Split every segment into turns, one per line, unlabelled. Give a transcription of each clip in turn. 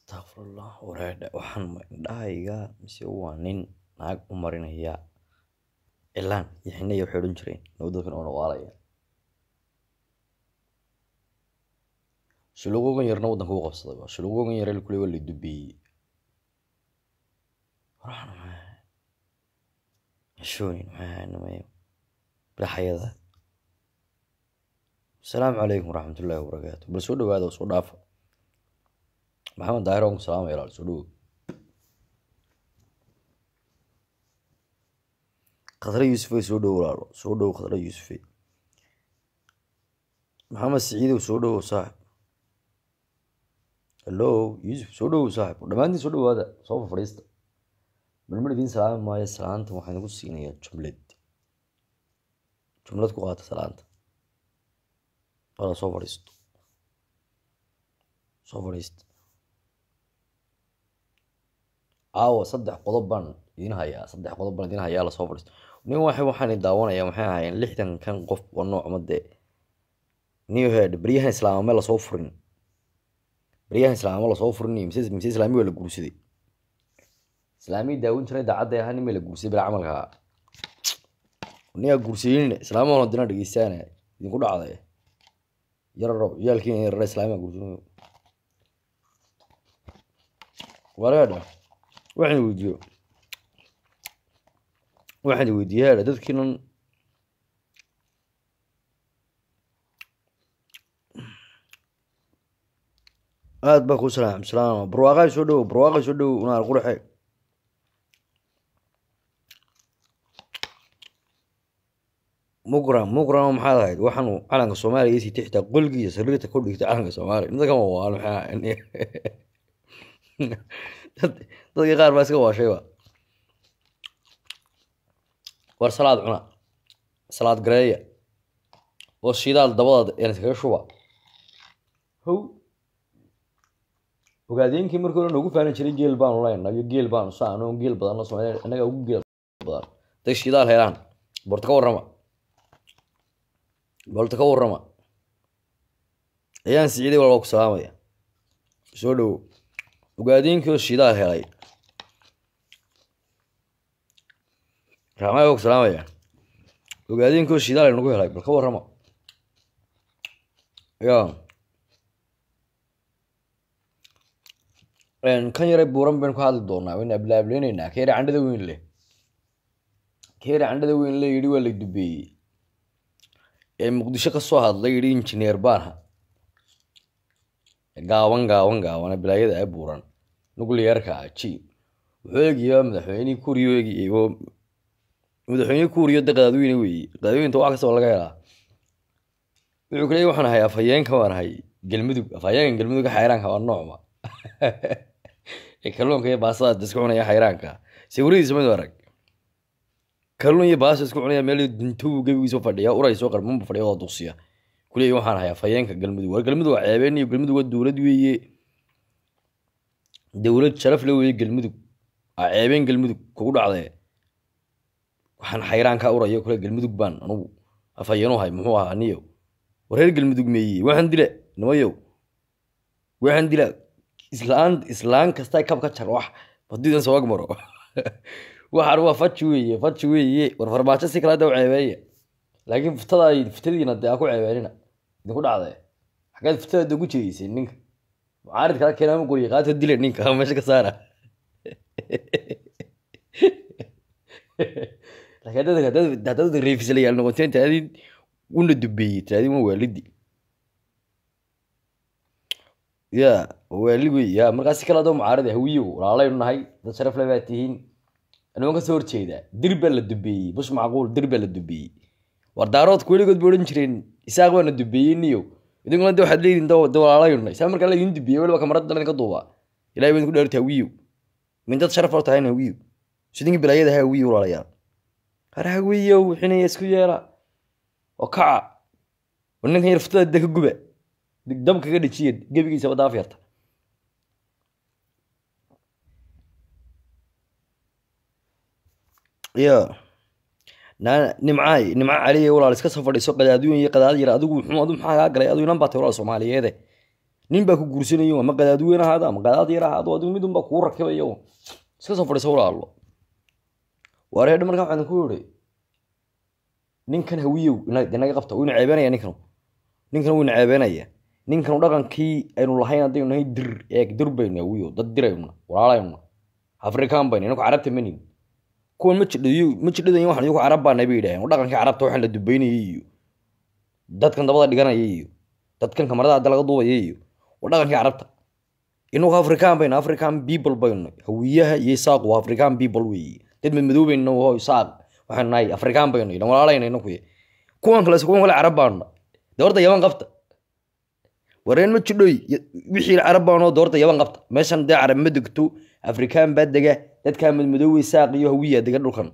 Astaghfirullah wareedhe waxaan ma indhahayga mise waa nin naag u marinaya cilaan iyo xiniya waxay odhan jireen noo dadkan oo waalaya shulugogan yarna waddanka wuu qabsaday waa shulugogan yare kule waa la dubeeyey waxaan maxay mashoonin maxay ahayn nimayo biraxayada asalaamu calaykum waraxmatullaahi wabarakaatu bal soo dhawaada oo soo dhaafa maxamed daahir waan ku salaamaya ilaal soo dhawow khadra yuusufey soo dhowo walaalo soo dhowo khadra yuusufey maxamed siciidow soo dhowow saaxib hallo yuusuf soo dhowow saaxib dhammaantiin soo dhawaada soo fadhiista balmar idiin salaami maayo salaanta waxaan igu siinayaa jumlad jumlad ku qaata salaanta wala soo fadhiisto soo fadhiista caawa saddex qodob baan idiin hayaa saddex qodob baan idiin hayaa lasoo fadhiisto nin waxay waxaan daawanaya maxay ahaayeen lixdan kan qof waa nooc madee new head baryahan islaamame lasoo furin baryahan islaamame lasoo furin mise mise islaami waa la guursaday islaamii daawin jiray daacadda ahaa nin ma la guursaday bila camalka ningaa guursayin islaamahan hadina dhegeystaana idinku dhacday yararo ciyaalkiina yarara islaamiga guursaday walaadha waxaan weydiiyo waxaan weydiiye hadha dadkiinan aad baa kuu salaam salaam barwaaqay soo dhowo barwaaqay soo dhowo unaar quraxe mugram mugram maxaad ahayd waxaanu calanka soomaaliya iyo sitay xitaa qolgiisa sariirta ku dhigtay calanka soomaaliya inta kama waalo maxay ahayn dadka qaar baa iska waashayba war salaad cuna salaad gareeya oo shidaal dabadaad een iskaga shuba how ogaadeenkii markii hore noogu faanin jiray geel baanu leyna iyo geel baanu saano geel badanno soomaaliya innaga ugu geel badan day shidaal helaan borta ka warrama bolta ka warrama ayaan siciiday walba ku salaamaya soo dhowo ogaadeenkii oo shidaal helay raxmay waa ku salaamaya ogaadeenkii oo shidaal nagu helay bal ka warrama ya kan yare buuran baynu ka hadli doonaa waynu ablaablayneynaa ka yare candhada weyn leh ka yare candhada weyn leh yidhi waa la dubeeyey ee muqdisho ka soo hadlay yidhi injineer baanha gaaban gaaban gaaban bilaayada ee buuran nuclearka ji wuxuu eegayaa madaxweynihii kuuriyo eegayay oo madaxweynihii kuuriyo de qadaadweyne weeye qadaadweynta wax kastaba laga helaa wuxuu ku leeyay waxaan ahay afhayeenka waan ahay galmudug afhayeenkan galmudugga xayraanka waa noocma ee kalluunka iyo baastada isku cunaya xayraanka sawiradiisa mid arag kalluun iyo baasta isku cunaya meel dintuu gebigiisa fadhiya uray soo qarmanba fadhiya oo duqsiya kuleeyahy waxaan ahay afhayeenka galmudug war galmudug waa ceebeen iyo galmudug waa dowlad weeye dowlad sharaf le weeye galmudug waa ceebeen galmudug kugu dhacdee waxaan xayraanka uraya kule galmudug baan anugu afhayeenu hay muxuu ahaa niyo wareer galmudug meeye waxaan dila nimayow waxaan dila islaan islaan kasta kab ka jar wax hadiidan soo agmaro waxaan waa faji weeye faji weeye war farmaajo si kale hadda u ceebeeya laakiin ftada fitadiina dee aa ku ceebeenina idinku dhacdee xaggeed fitada ugu jeedeysay ninka mucaarid kala keenaama guriya qaata dila ninka meesha ka saara laakiin haddaad reefisalayaal noqoteen taadin una dubeeyey taadin waa waalidi ya waali wey ya markaas si kale adoo mucaarada hawiyow walaalaynu nahay dad sharaf le baa tihiin anoo ka soo horjeedaa dir baa la dubeeyey bush macquul dir baa la dubeeyey war daaroodku weligood ba odhan jireen isaaq baana dubeeyey niyow idinkuna de waxaad leedihin de walaalaynu nahay saa markaa laydin dubeeyey weliba kamarada idinka duubaa ilahay baa idinku dheerta hawiyow min dad sharaf loo tahayn hawiyow sidinki bilaayada ha hawiyow walaalayaal har hawiyow xinaya isku yeela oo kaca war ninkan yar futada de ka guba dab kaga dhejiya gebigiisaba daaf yarta ya nimcaay nimca caliya walaal iska soo fadhiiso qadaadweyn iyo qadaad yar adigu muxuu adu maxaa kaa galay adu inan baa tay walaal soomaaliyeede nin baa ku guursanayo ama qadaad weyn ahaado ama qadaad yar ahaado adigu mid unbaa kugu rakibayo iska soo fadhiisa walaalo wareedha markaa waxaan ku yidhi ninkan hawiyow inaga qabta wuu ina ceebeynaya ninkan ninkan wuu ina ceebeynaya ninkan dhaqankii aynu lahayn haddaynu nahay dir eeg dir baynu hawiyow dad diraynu walaalaynu afrikaan baynu inaku carabta manin kuwan ma jidhayo ma jidhadayo waxaan iyagu carab baanay bay yidhaaheen dhaqankii carabta waxaan la dubaynayay iyo dadkan dabada dhiganaya iyo dadkan kamarada hadda laga duubaya iyo waa dhaqankii carabta inagu afrikaan baynu african people baynu hawiyaha iyo isaaq waa african people weeye dad madmadoobayna ho isaaq waxaanu nahay afrikaan baynu ilan walaalayna inaku kuwan kale kuwan kale carab baanu dee horta yaban qabta wareen ma jidhoy wixii carab baanoo dee horta yaban qabta meeshan dee carab ma degto afrikaan baa dega dadkaa madmadoowey saaq iyo hawiya dega dhulkan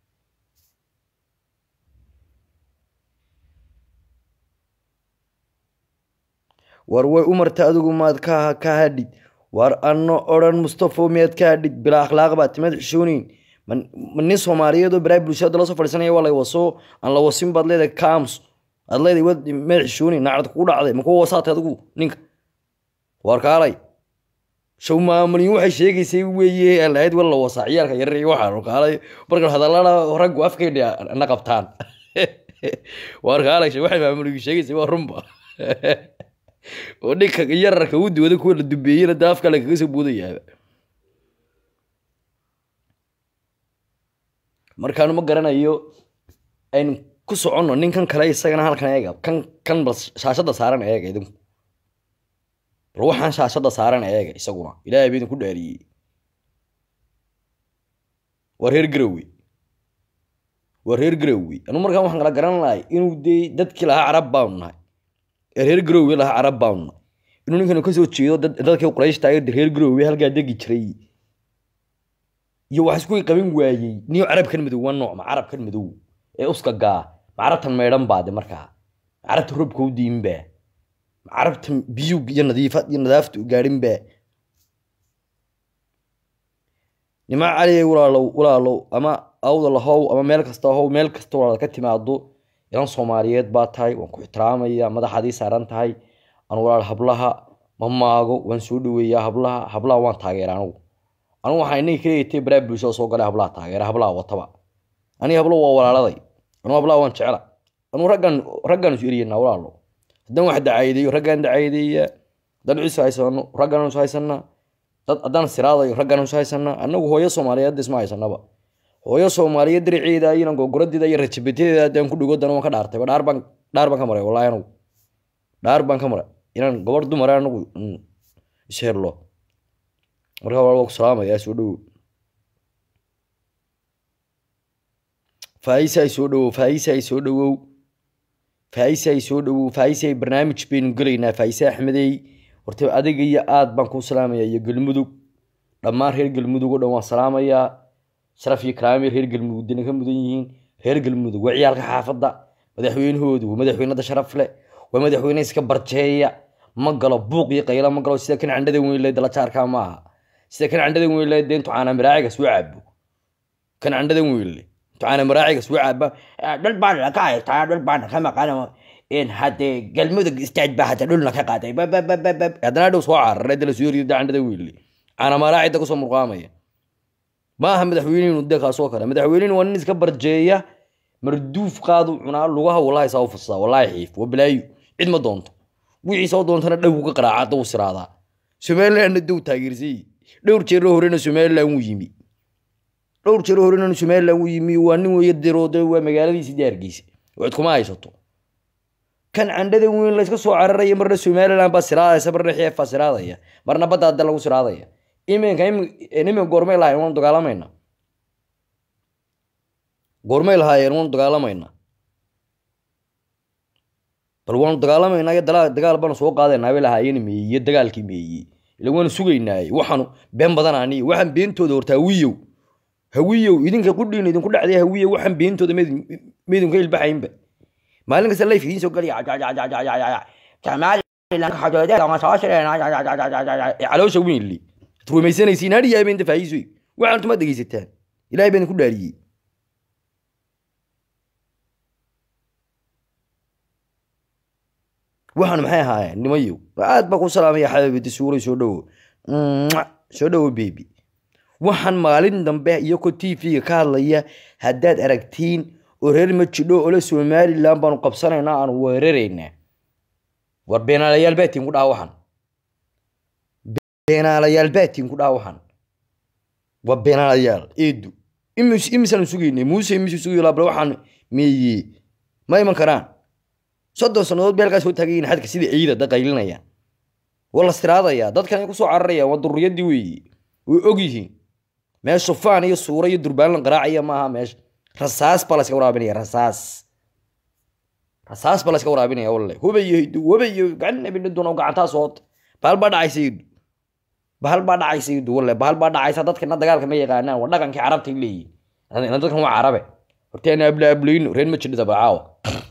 war way u marta adigu maad ka ka hadhid war anno odhan mustafo miyaad ka hadhid bilaa akhlaaq baa timaad xishooneyn ma nin soomaaliyeed oo baraha bulshada lasoo fadhiisanaya waa lay waso aan la wasin baad leedahay kams aad leedahay waad meed xishooneyn naacad kugu dhacday ma kuwa wasaatay adigu ninka war kaalay show maamulin waxay sheegaysay weeye aan lahayd wala wasaa ciyaalka yarar iyo waxaan kaalay marka hadallada raggu afkayna na qabtaan war kaalay waxay maamulin sheegaysay waa runba oo ninka yararka u duwada kuwa la dubeeyena daa afka le kaga soo buudayaaba markaanu ma garanayo aynu ku soconno ninkan kale isagana halkan eega kan kan bal shaashadda saaran eega idinku bal waxaan shaashadda saaran eega isaguna ilaahay ba idinku dhaariyey waa reer garowe waa reer garowe anu markaan waxaan kala garan lahay inuu dee dadkii lahaa carab baanu nahay ee reer garowe lahaa carab baanu nahay inuu ninkanu kasoo jeedo dadkii qurayshta reer garowe halkaa degi jiray iyo wax isku qaban waayey niyo carabkan madow waa nooc ma carabkan madow ee uska gaa ma carabtan maydhan baade markaa ma carabta robka u diinba ma carabtan biyuu iyo nadiifad iyo nadaafta u gaadhinba nima caliye walaalow walaalow ama awda lahow ama meel kasta how meel kasta walaal ka timaado ilan soomaaliyeed baa tahay waan ku ixtiraamaya madaxaadii saaran tahay aan walaal hablaha ma maago waan soo dhaweeyaa hablaha hablaha waan taageera anugu anugu waxaa inay kaleeyatay baraa bulshada soo galay hablaha taageera hablaha wataba aniga hablo waa walaaladay anugu hablaha waan jecla anugu raggan raggan isu eriyanaa walaalo haddaan wax dacaayadeeyo raggaan dacaayadeeya haddaan ciise haysano raggaan isu haysanaa dad haddaan siraadayo raggaan isu haysanaa annagu hooyo soomaaliyeed isma haysanaba hooyo soomaaliyeed diriceeda iyo gogoradeeda iyo rajabeteeda haddaan ku dhigo dana waan ka dhaartay dhaar baan dhaar baan ka maray wallahi anugu dhaar baan ka maray inaan gobor dumar anagu isherlo markaa waa ku salaamayaa soo dhowow faaisaay soo dhowow faaisaay soo dhowow faaisaay soo dhowow faaisaay barnaamij baynu gelaynaa faise axmedey horta adiga iyo aad baan kuu salaamayaa iyo galmudug dhammaan reer galmudug oo dhan waan salaamayaa sharaf iyo karaami reer galmudug dina ka mudan yihiin reer galmudug waa ciyaalka xaafadda madaxweynahoodu waa madaxweynada sharaf leh waa madaxweyne iska barjeeya ma galo buuq iyo qaylo ma galo sida kan candhada weynle dala jaarkaa ma aha sida kan candhadan weynle dee intu caana maraaciga soo cabo kan candhadan weynle intu caana maraaciga soo caba dhul baan ka haystaa dhul baan ka maqan in haddee galmudug istaaj baa hadda dhulna ka qaaday haddana dhow soo cararay dala soo yoriyo candhada weynle caana maraacida kusoo murqaamaya ma aha madaxweynehinu dee kaasoo kale madaxweynehinu waa nin iska barjeeya marduuf qaadu cunaa lugaha wallahi saa u fursadaa wallahi xiif waa balaayo cid ma doonto wixii soo doontana dhowgu ka qaraaca hadda u siraadaa somalilandna dow taageersay dhowr jeero horena somaliland wuu yimi dhowr jeero horena somaliland wuu yimi waa nin weeye diroode waa magaaladiisi diyaarkiisa cid kuma haysato kan candhada weyn layska soo cararaya marna somaliland baa siraadaysa marna xeef baa siraadaya marna badda hadda lagu siraadaya iminka iminka goormay lahayn waanu dagaalamayna goormay lahaayeen waanu dagaalamayna bal waanu dagaalamaynaa iyo dagaal baanu soo qaadaynaa bay lahaayeen meeye dagaalkii meeye ila waanu sugaynaaye waxaanu been badan aniyo waxaan beentooda horta hawiyow hawiyow idinka qudhiin idinku dhacday hawiyow waxaan beentooda meydinku ilbaxaynba maalin kasta layf idiin soo gelaya caloosha weynle rumaysanaysiin hadhi yahay baynta faa'iisoy waxaan tuma dhegaysataan ilaahay baan idinku dhaariyey waxaan maxay ahaayeen nimayow aad baa ku salaamaya xabibiti suuray soo dhowo soo dhowo bebi waxaan maalin dambe iyagoo t v-ga ka hadlaya haddaad aragtiin oo reer majidho ole somalilan baanu qabsanaynaa aanu weeraraynaa war beenaalayaal baatiin ku dhaha waxaan beenaalayaal baatiin ku dhaha waxaan waa beenaalayaal eedu imis imisaanu sugaynay muuse imisu sugayo laabla waxaan meeye ma iman karaan soddon sannadood bay halkaas soo taagayiin xadka sida ciida da qaylinayaan waa la siraadayaa dadkan ay kusoo cararayaan waa dururiyadii weeye way og yihiin meesha faan iyo suura iyo durbaan la qaraacaya maaha meesha rasaas baa layska waraabinaya rasaas rasaas baa layska waraabinaya walle hubayo hidu hubayo gacan abinaduna gacantaa soota bahal baa dhacaysa hidu bahal baa dhacaysa hidu walle bahal baa dhacaysa dadkana dagaalka ma yaqaanaan waa dhaqankii carabtay leeyihin dadkan waa carabe horteena abla ablayno reer majidhada bacaawa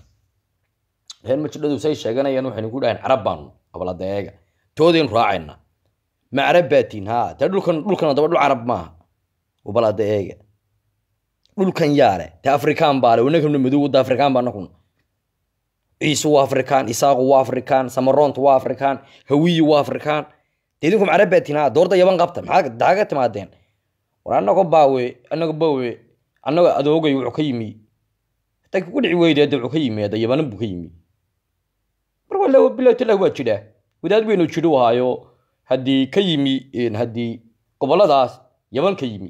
reer majidhadu say sheeganayaan waxaynu ku dhahayn carab baanu qabladeega toodaynu raacayna ma carab baatiin haa tee dhulkan dhulkan daba dhul carab maaha ubalada eega dhulkan yaale te afrikaan baale wanagana madow wadda afrikaan baa nakuna ciise waa afrikaan isaaqu waa afrikaan samaroontu waa afrikaan hawiyi waa afrikaan de idinku macrab baatiin haa doorda yaban qabta maxaa daaga timaadeen war annago baawe annago baawe annago adoogay wuxuu ka yimi hataa ku dhici weyde hadda wuxuu ka yimi hadda yabanan buu ka yimi mar walla bilaatilah waa jidhaa wadaad weynu jidhu ahaayo haddii ka yimi haddii goboladaas yaban ka yimi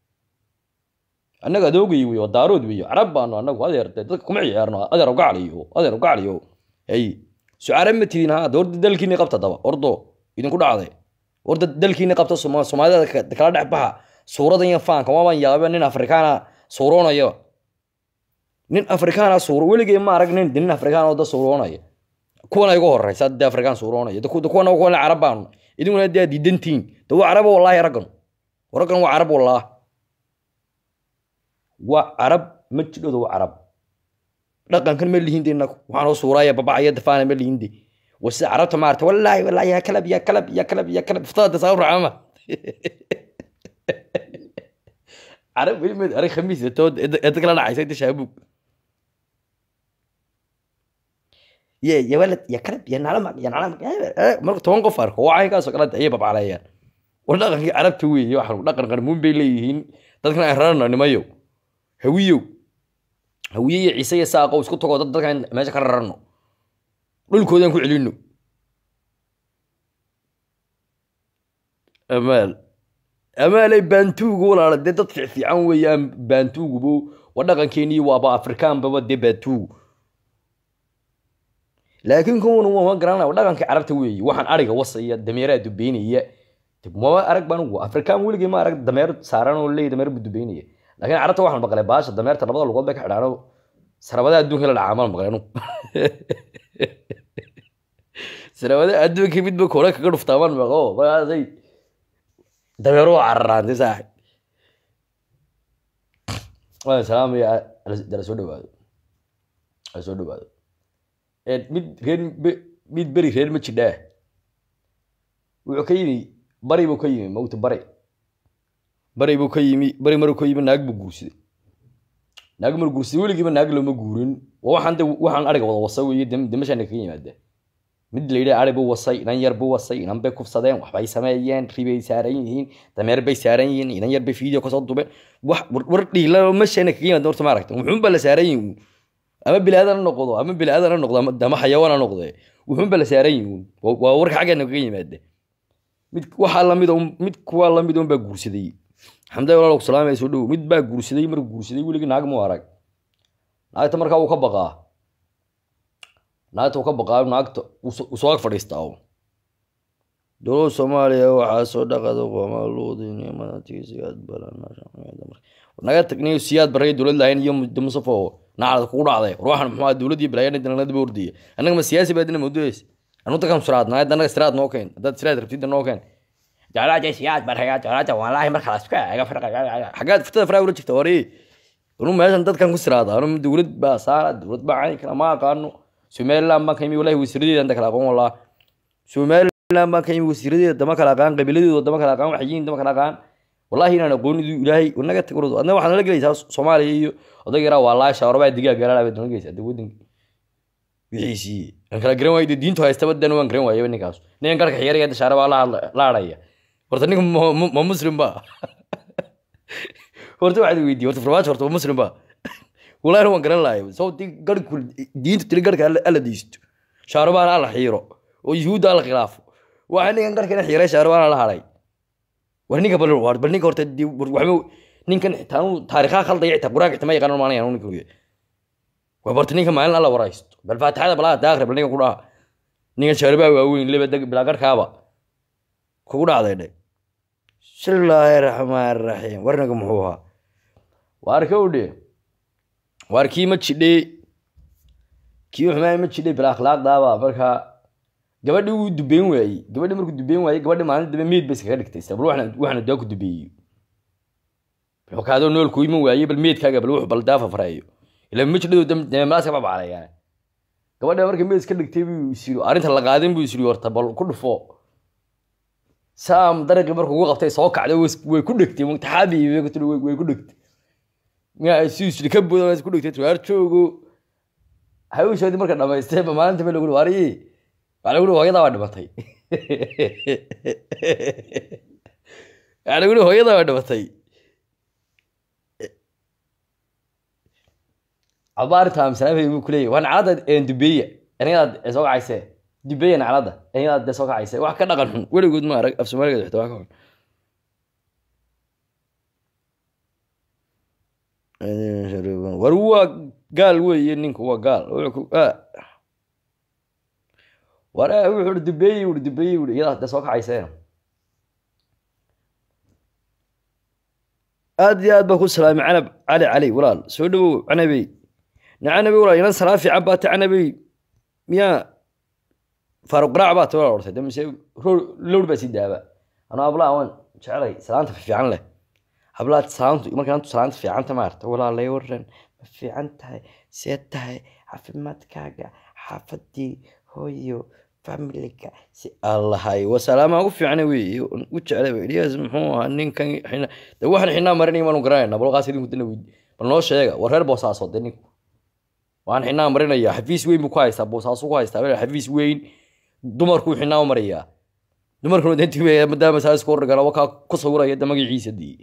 annaga adoogay wey daarood wey carab baanu annagu adeer dadka kuma ciyaarno adeer gacliyo adeer gacliyo ay su carab ma tidin ha doorda dalkiini qabta daba ordo idinku dhacday orda dalkiini qabta soomaalida kala dhex baxa suuradan iyo faanka waabaan yaaba nin afrikaana suuroonaya nin afrikaana suuro weligay ma arag nin nin afrikaan oo da suuroonaya kuwana igu horeysa dee afrikaan suuroonaya kuwana kuwana carab baanu idinkuna dee diidantiin de waa carab wallaahi raggan raggan waa carab wallaah waa carab ma jidhooda waa carab dhaqankan ma lihinde inagu waxaanoo suuraaya babacaya dafaana ma lihinde waa sida carabta maarata wallaahi wallaahi yaa kalab yaa kalab yaa kalab yaa kalab iftada saa racama carab weli meed arag khamiis tood eed kala dhacaysa inta shaabuug ye ya walad ya kalab ya nalama ya nalama marka toban qof arko waa caynkaasoo kale ayay babcaleeyaan war dhaqankii carabta weeye waxaan dhaqan qarmuun bay leeyihiin dadkan ay rarano nimayo hawiyow hawiye iyo ciise iyo saaqow isku tagoo dad dadkan meesha ka rarano dhulkoodaan ku celino amaal amaalay baantuugu walaala dee dad fiican weeyaan baantuugubo waa dhaqankeenii waaba afrikaanbaba dee baantuugu laakiin kuwan ma garanaya waa dhaqankii carabta weeye waxaan ariga wasaya dameeraha dubeynaya mama arag baan ugu afrikaan weligii ma arag dameer saaran oo leey dameer buu dubeynaya laakiin carabta waxaan maqlay baasha dameerta labada lugood bay ka xidhaan oo sarabadaha adduunka la dhacaa maan maqlay anu sarabadaha adduunka midba kore kaga dhuftaa maan maqo markaasay dameero waa cararaantay saaxib waan salaamaya dala soo dhawaado ala soo dhawaado mid reer mid beri reer ma jidhaa wuxuu ka yimi bari buu ka yimi mawta bari bari buu ka yimi bari maruu ka yimi naag buu guursaday naag maruu guursaday weligiiba naag looma guurin waxaan de waxaan ariga wada wasa weeye demashaana kaga yimaada mid la yidhaha ari buu wasay inan yar buu wasay inan bay kufsadeen waxbay sameeyeen ribay saaran yihiin dameer bay saaran yihiin inan yar bay video kasoo dubeen wax war dhiila mashaana kaga yimaada horta ma aragta wuxuunba la saaran yihin ama bilaadan ha noqdo ama bilaadan ha noqdo ama xayawaan ha noqde wuxuunba la saaran yihin waa warka xaggeena kaga yimaada mid waxaa lamid mid kuwaa lamid un baa guursaday xamday walaal salaamay soo dhow mid baa guursaday markuu guursaday weligii naag mu arag naagta markaa wuu ka baqaa naagta wuu ka baqaa naagta uu soo ag fadhiistaa dowlada soomaaliya waxaa soo dhaqada qomaaluudinimadaasiyaad naga tagniyo siyaad baraya dowlad lahayn iyo musafo nacad kugu dhacday war waxaan muxuu dowladii balaayanadaba ordaya annaga ma siyaasi baadina mawduuceys anu dadkan siraadna hadda annaga siraad noo keen haddaad siraad rabtida noo keen jeclaada siyaad baraya jeclaada wallaahi marka la iska eega farqa xaggaad fitada faraa ula jirta hore anu meeshan dadkan ku siraada anu dowlad baa saara dowlad baa cayn kala ma aqaano somaliland baan ka yimi wallahi wasiiradeeda anta kala aqoon wallah somaliland baan ka yimi wasiiradeeda dama kala aqaan qabiiladeeda dama kala aqaan waxyiin dama kala aqaan wallahi inaan aqoonidu ilaahay naga tag wardo adna waxaad nala gelaysaa soomaaliya iyo odag yaraa waa laasha orbaa digaag galaalaa baad nala gelaysaa dee waddanki wixiisii aan kala garan waayay dee diintu haystaba dan waan garan waayaba ninkaas ninkan garka xiyaraya hadda shaare baa la hadla- la hadhaya horta ninka ma- ma ma muslim ba horta waxaad weydiiyey horta farmaajo horta ma muslim ba walahi waan garan lahay sababtii garhku diinta tiri garhka alla alla diisto shaarubaan alla xiiro oo yuhuudda alla khilaafo waxa ninkan garhkana xiiray shaarubaan alla hadhay war ninka bal war bal ninka horta dii- war- waxba ninkan xitaa anu taariikhaha khaldaya xitaa quraanka xitaa ma yaqaanan maanayaan ninka hore waa barta ninka maalin alla waraysto bal faatixada balaa daaqri bal ninka ku dhaha ninkan shaarubaa waaweyn leba deg bilaa garhkaaba kugu dhacday dhe bismillaahi raxmaan raxiim warnaga muxuu ahaa waar ka udhe waar kii ma jidhe kii xumaa ma jidhe bil akhlaaqdaaba markaa gabadhii wuu dubeyn waayey gabadhii markuu dubeyn waayey gabadhii maalin dambe meyd ba iskaga dhigtay isla bal waxna waxna daa ku dubeeyey wuxuu kaadoo nool ku iman waayey bal meydkaaga bal wuxuu bal daafa fareeyo ila ma jidhadu dambe malaaska babacalayaa gabadha markay meyd iska dhigtay buu isiri arrinta la qaadin buu isiri horta bal ku dhufo saam dariqii markuu ugu qabtay soo kacday way is- way ku dhegtay mutaxaabi way ku tiri, way way ku dhegtay miyaa si isli ka booda way ku dhegtay tuwaar joogo hawshoodii marka dhamaystay ba maalinta meel lagu dhi waariye waxaa lagu dhi hooyadaa waa dhimatay waxaa lagu dhi hooyadaa waa dhimatay cabaarta amsanaafay buu kuleeyahy waa naclada dubeeya anigaad soo kacayse dubeeya naclada anigaad dee soo kacayse wax ka dhaqan xun weligood ma arag af soomaaligeed xitaa waa ka xun war waa gaal weeye ninku waa gaal wuxuu ku- ah. war ah, wuxuu uri dubeeyi uri dubeeyi uri iyadaa dee soo kacayseen aad iyo aad baa ku salaamay canab cali cali walaal soo dhawow canabey na canabey walaal inan salaa fiican baa ta canabey miyaa faaruq qaraac baa ta walaal ortay de mise ro- lowr baa sii daaba anuu ablaa waan jecelay salaanta fiican leh hablaad salaantu markaan antu salaanta fiicanta maarta walaalay waran ma fiican tahay see tahay caafimaadkaaga xaafadii hooyo familiga si allahay wasalaama ugu fiicna wey u jeclay eliyaas muxuu ahaa ninkan xina de waxaan xinaa marinay maanu garanayna balqaas idinku dana weyd bal noo sheega war reer boosaaso de ninku waan xinaa marinaya xafiis weyn buu ku haystaa boosaasu ku haystaa meel xafiis weyn dumarkuu xinaa u marayaa dumarkuna de intii maadaama saas ku horgala wakaa ku sawiraya de magaciisa dii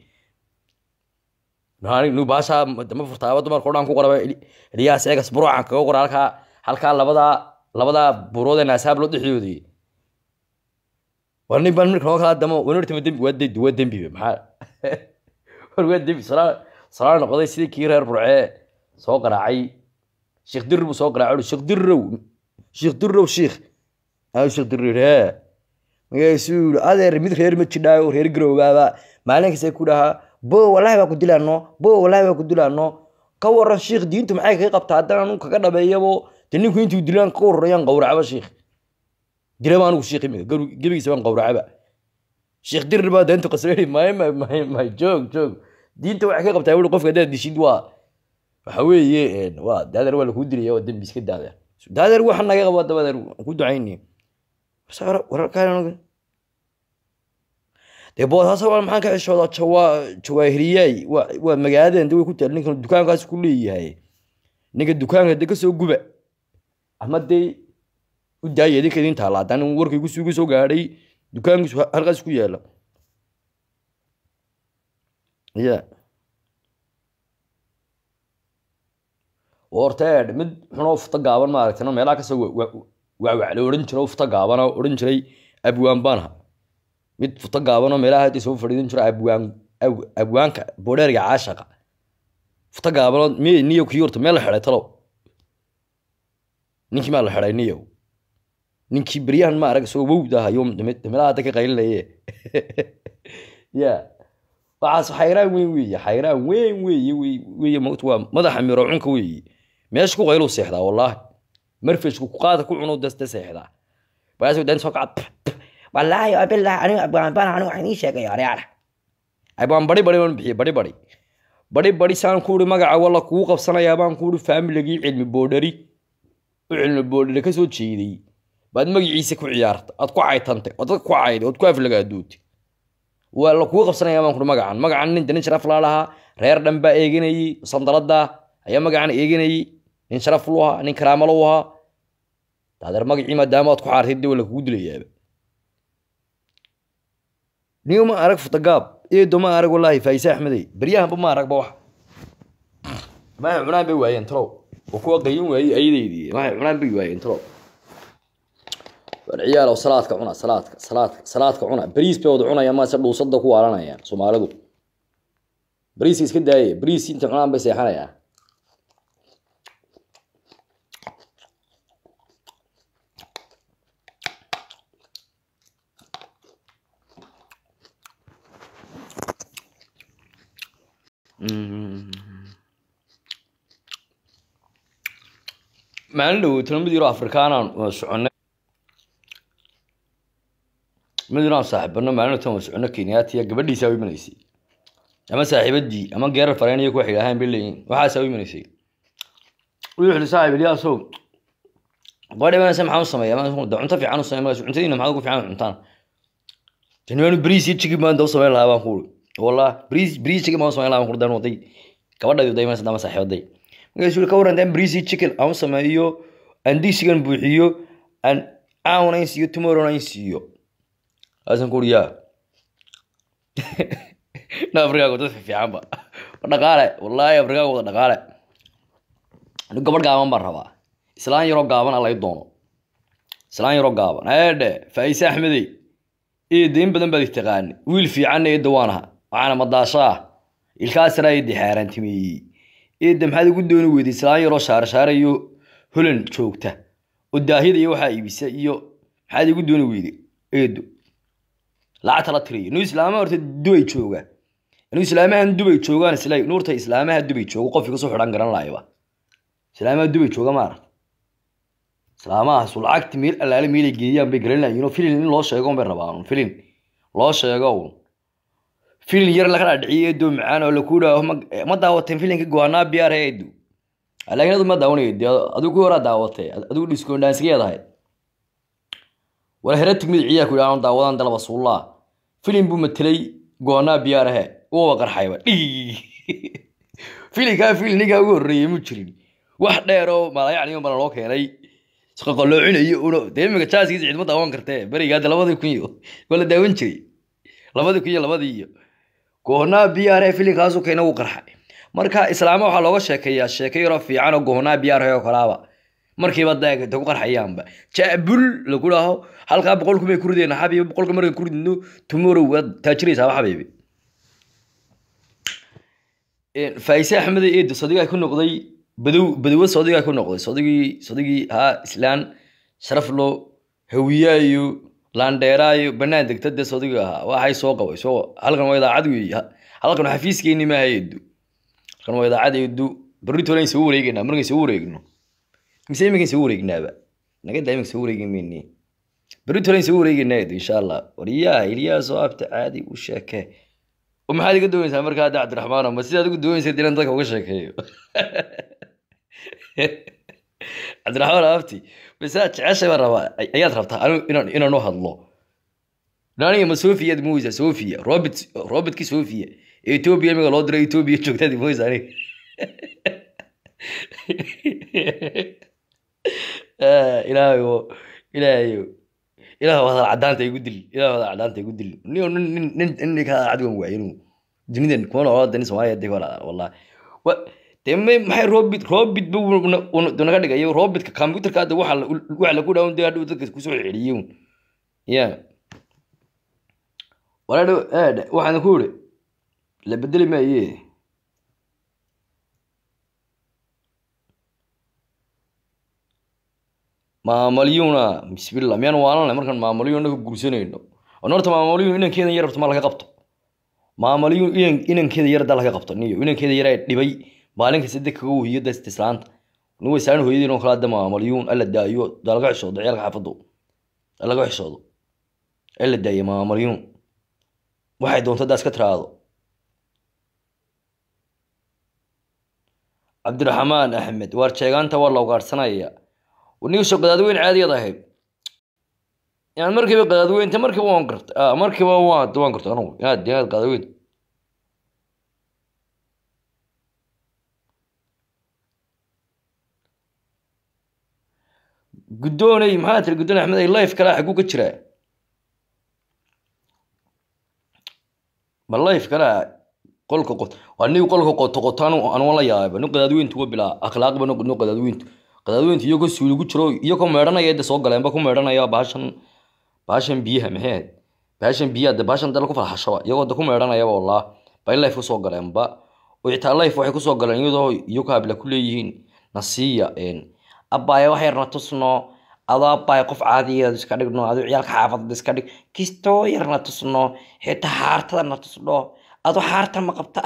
nu baasha dama furtaaba dumarka o dhan ku qoraba eliyaas eegas buruucan kaga qora halkaa halkaa labadaa labadaa buurood ee naasaab loo dhexdoodii war nin baan marka noo kala damo wanartama dembi waa dembi waa dembi maxaa war waa dembi salaa salaa noqday sidii kii reer burcee soo qaraacay sheekh dirir buu soo qaraacay sheekh dirirow sheekh dirirow sheekh aa sheekh dirir hee magaciisu yiri adeer mid reer ma jidhaayo reer garowbaaba maalin kasta ku dhahaa bo walahi baa ku dilaano bo walahi baa ku dilaano ka waran sheekh diintu maxay kaga qabtaa haddana anu kaga dhabeeyabo de ninku intuu dilaan ka warrayaan qowracaba sheekh dilaba anigu sheekh imika garu- gebigiisa baan qowracaba sheekh dirir baa deenta qasreeri may may may may joog joog diinta waxay ka qabtaa wuri qofka haddaad dishid waa waxa weeye een, waa daadeer waa lakuu dilaya waa dembi iska daadeer daadeer waxa naga qabo dabadeer waan ku ducayni wararkaan dee boosaasa waa maxaan ka ceshoodaa jawaa jawaahiriyaay waa waa magaaladan de way ku taal ninkan dukaankaas ku leeyahay ninka dukaanka de kasoo guba ama dee u daaya idinka idin taala haddaan warkay kusugu soo gaadhay dukaankiisu ha- halkaas ku yaala ya horteed mid xunoo futa gaaban maaragtay meelaha kasoo waawacla odhan jiro futa gaaban oo odhan jiray abwaan baanha mid futa gaaban oo meelaha hadda soo fadhiidan jiro abwaan ab- abwaanka boodheerga caashaqa futa gaaban oo miy niyo kii horta meel la xidhay talow ninkii maa la xidhay niyow ninkii beryahan ma arag isagoo wowd ah ayuu meelaha hadda ka qaylinaye ya waxaas xayraan weyn weeye xayraan weyn weeye wey- weeye magt waa madaxa miro cunka weeye meesha ku qayluu seexdaa wallaahi marfeshku ku qaada ku cuno daste seexdaa baasu dan soo kacad wallaahi abilah aniga abaan baan aniga waxaan ii sheegay areara abaan bari bari baan bixiyey bari bari bari bari saan ku uri magaca walla kugu qabsanayaa baan ku uri faamiligii cilmi boodhari u cilmi boodhari ka soo jeeday baad magaciisa ku ciyaarta aad ku caytantay ood dadka ku cayday ood ku aflagaadootay waa la kugu qabsanayaa baan ku uri magacan magacan nin nin sharaf laa lahaa reer dhan baa eeganayey sandalada ayaa magacan eeganayey nin sharaf lu ahaa nin karaamo lu ahaa adeer magacii maadaama aad ku xaartay dee waa lakugu dilayaaba niyo ma arag futagaab eedo ma arag wallaahi faayise axmedey beryahanba ma aragba wax maxay cunaan bay waayeen talow oo kuwa qayin waayey ayadeydii maxay cunaan bay waayeen talow war ciyaalow salaadka cuna salaadka salaadka salaadka cuna bariis bay wada cunayaan maase dhuusada ku waalanayaan soomaalidu bariiska iska daaye bariis inta cunaan bay seexanayaan maalin dhow talo mid yaro afrikaanaan waa soconay mid yaraan saaxiibano maalin tan waa socono kenyaatiya gabadhiisaa u imanaysay ama saaxiibadii ama geerar fareyniya kuwa xidhaahaan bay leeyihin waxaasaa u imanaysay wuxuu xidhi saaxiib ilyaasow gabadha imanaysa maxaan u sameeya da cunto fiican u sameeya markaas cuntadiina maxaad ugu fiican cuntaan tani waanu bariis iyo chicken baan daba sameyn lahaa baan kuuri wallah bariis bariis chicken baan u sameyn lahaa baan kuuri dan waday gabadhaydu da imanaysa dama saaxiibaday markaasuu ka waran dan bariis iyo chicken aan u sameeyo aan digsigan buuxiyo aan aawna in siiyo tomorrowna in siiyo aasan kuuri yaa na afrikaagu dad fiicanba dhaqaale wallaahi afrikaagu wada dhaqaale anu gabadh gaaban baan rabaa islaan yaroo gaaban alay doono islaan yaroo gaaban eedhe faayise axmedey eedda in badan baad taqaani wiil fiicanna eedda waan aha waxaana madaashaa ilkaasana eedda xaaraantimeeyey eedda maxaad ugu dooni weyday islaan yaroo shaarashaarayo holan joogta oo daahida iyo waxaa iibisa iyo maxaad igu dooni weyday eeddo lacagta la tiriyo nu islaamaha horta dubay jooga nu islaamahan dubay joogaan isla nuurta islaamaha dubay jooga qofkii kasoo xidhan garan laayaba islaamaha dubay jooga ma aragta islaamahaas lacagti meel allaale meelay geeyaan bay garan layiin oo filin in loo sheego bay rabaan filin loo sheego filin yar laga dhaadhiciyo eedo macaan oo laku dhaho ma daawateen filinka goanaa biyaar eedu laakiin adu ma daawanayd adigu ku horaa daawatay adigu dhiskoondhaansigeedahay wala heratig midiciyaa ku yidhahan daawadan dalaba suullaa filim buu matelay goonaa biyaarahe uwa qarxayba filinkaa filinigaa ugu horreeyey mu jirin wax dheer oo malayacniyo bana loo keenay isqaqaloocinayo uno dee imika jaaskiisa cidma daawan kartee berigaada labadii kun iyo waa la daawan jiray labadii kun iyo labadii iyo goonaa biyaarahe filinkaasu keena wuu qarxay marka islaama waxaa looga sheekeeyaa sheeke yaroo fiican oo goonaa biyaarahe oo kalaaba markiiba daagta ku qarxayaanba jaabul lagu dhaho halkaa boqolku may ku rideen xabiib boqolka markan ku ridno tomorrow waad taajiraysaa xabiibi faayise axmed eed sodigaa ku noqday badow badowa sodigaa ku noqday sodigii sodigii haa islaan sharaflo hawiyaayo laandheeraayo banaan degta dee sodiga ahaa waxay soo qabay soo halkan waa idaacad weeye halkan xafiiskeeni maaha eedu halkan waa idaacad eedu berritolan soo wareegeynaa markan soo wareegno mise iminkan soo wareegnaaba naga daa iminka soo wareegi mayne berritolan soo wareegeynaa eedu insha allah waryaa ilyaasoo abta caadi u sheekee oo maxaad iga doonaysaa markaa hadda cabdiraxmaan ma sidaad ugu doonaysa inaan dadka uga sheekeeyo cabdiraxmaan abti masaad jeceshay baan rabaa ayaad rabtaa anigu inaan inaan u hadlo aniga ma sofiyaad mooysaa sofia robert robertkii sofia ee etoobiya imiga loo diray etoobiya joogtaad mooysa aniga ilaahayo ilaahayo ilaah hadal cadaanta igu dil ilaah hadal cadaanta igu dil nin nin nin nin ka cad wan waayo inuu dunidan kuma noolaa dani soomaaliya dee wala wallahi wa dee may maxay robit robit bu naga dhigayo robitka computerka hadda waxa waxa lagu dhawn dee hadhow dadka kusoo celiyo ya wala dhow waxaan ku iri la bedeli maaye maamalyuna bismillah miyaan waalanay markaan maamalyuna ka guursanayno on horta maamalyun inankeeda yar horta ma laga qabto maamalyun inan inankeeda yar haddaa laga qabto niyo inankeeda yar ee dhibay maalin kasta deg kaga wahiyo dasta islaanta nin way saaran hooyadiin oo kale hadda maamalyun alla daayo daa laga xishoodo ciyaalka xaafaddu laga xishoodo alla daayo maamalyun waxay doonto haddaa iska tiraado cabdiraxmaan axmed waar jeegaanta waa la ugaadhsanaya nigsoo qadaadweyn caadiyad ahayd inaad markiiba qadaadweynta markiiba waan garta markiiba waan waan garta anugu inaad inaad qadaadweyn guddoonay maxaa tiri guddoon axmed ay life kala xaguu ka jiraa ma life kala qolka qot waa nig qolka qoto qoto anu anu la yaaba nin qadaadweyntu wa bilaa akhlaaqba no no qadaadweyntu qadaadweyntu iyagoo suuli ku jiro iyagoo meedhanaya de soo galeenba ku meedhanaya baashan baashan biyaha maxay ahayd baashan biyaha de baashan dala ku falxashaba iyagoo de ku meedhanayaba wallah bay life kusoo galeenba oo xitaa life waxay kusoo galeen iyadoo iyo ka habla ku leeyihiin nasiya abbaaya wax yarna tusno adoo abbaaya qof caadiyeed iska dhigno adoo ciyaalka xaafadda iska dhig kistoo yarna tusno xitaa xaartadana tusno adoo xaarta ma qabta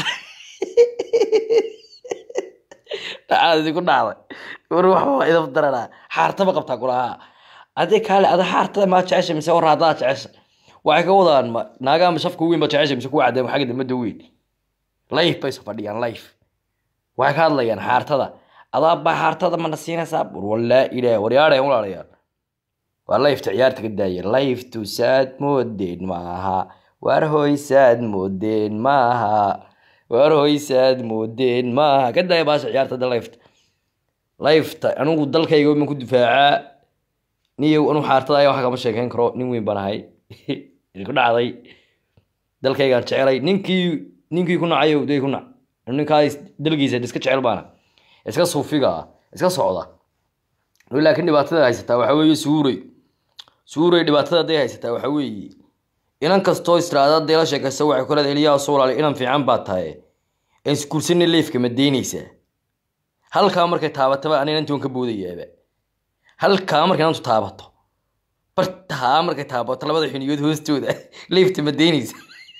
dhacaadi ku dhacday war waxba idaf daranaa xaarta ma qabtaa kulahaa adii kaale adoo xaartada maa jecesha mise war haddaa jecesha waxay ka wadaan ma naagaa ma shafka weyn ba jecesha mise kuwa cadeen xagga dambada weyn life bay soo fadhiyaan life waxay ka hadlayaan xaartada adaa baa xaartada mana siinaysaa bur walaa ilaah waryaadhay walaalayaal waa lifeta ciyaarta ka daaya liftu saad moodeen maaha waar hoysaad moodeen maaha waar hoysaad moodeen maaha ka daaya baasha ciyaarta da lifeta lifeta anigu dalkayga ma ku difaacaa niyow anu xaartada ayaa wax kama sheekeyn karo nin weyn baan ahay ku dhacday dalkaygaan jecelay ninkii ninkii ku nacayo day ku nac ninkaa dalgiisa iska jecel baana iska suufiga ah iska socda laakiin dhibaatada haysataa waxa weeye suurey suurey dhibaatada haday haysataa waxa weeye inan kastoo istiraada hadday la sheekaysa waxay ku leedahay eliyaa soo walaali inan fiican baa tahay aan iskuursanay leefka ma deynaysaa halkaa markay taabataba ana inantii waan ka boodayaaba halkaa markay inantu taabato bartaa markay taabato labada xiniyood hoostooda leefta ma deynaysa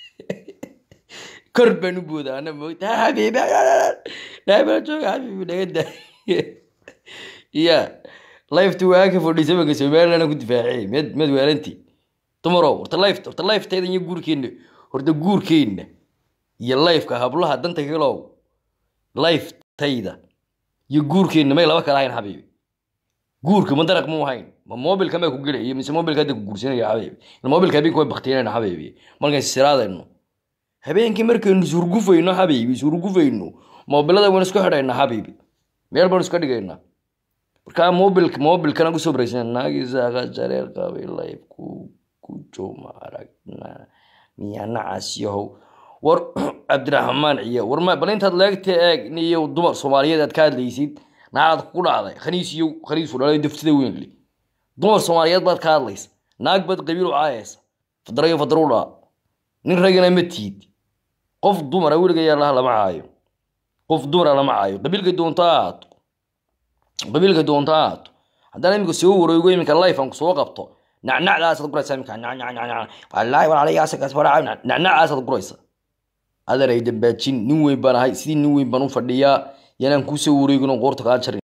kor baan u boodaa ana moogta xabiibi dhaabala jooga xabiibi naga daa ya lifeta waa ka fadhiisa banka somaliland ku difaacay med med waalanti dumarow horta life horta lifeteeda iyo guurkeenna horta guurkeenna iyo lifeka hablaha danta kalow lifetayda iyo guurkeenna may laba kala hayn xabiibi guurka ma daraq mu hayn ma mobilka may ku gelaya mise mobilka hadda ku guursanaya xabiibi mobilka habeenka way baktiyanayna xabiibi markaan siraadayno habeenkii markaynu surgufayno xabiibi surgufayno moobilada waynu isku xidhayna xabiibi meel baynu iska dhigaynaa markaa mobilka mobilkana kusoo baraysan naagiisaaqa jareer qabay life ku ku jooma aragna miyaa nacaas yahow war cabdiraxmaan ciya war ma bal intaad leegta eeg niyo dumar soomaaliyeed aad ka hadlaysid naagaad ku dhacday khaniis iyo khaniisu dhalay daftida weynli dumar soomaaliyeed baad ka hadlaysa naag baad qabiil u caayaysa fadra iyo fadru dhaa nin ragana ma tiid qof dumara weliga yaalaha lama caayo qof dumara lama caayo qabiilka doonta ahaato qabiilka doonta ahaato haddana iminka soo wareego iminka life aan kusoo qabto nacnacdaasaad guraysa iminka wallaahi walaalayaasakaas waraa nacnacdaasaad guraysa adan ay dambaajin nin weyn baan ahay sidii nin weyn baan u fadhiyaa yanaan kuusoo wareegin oo qoorta kaa jarin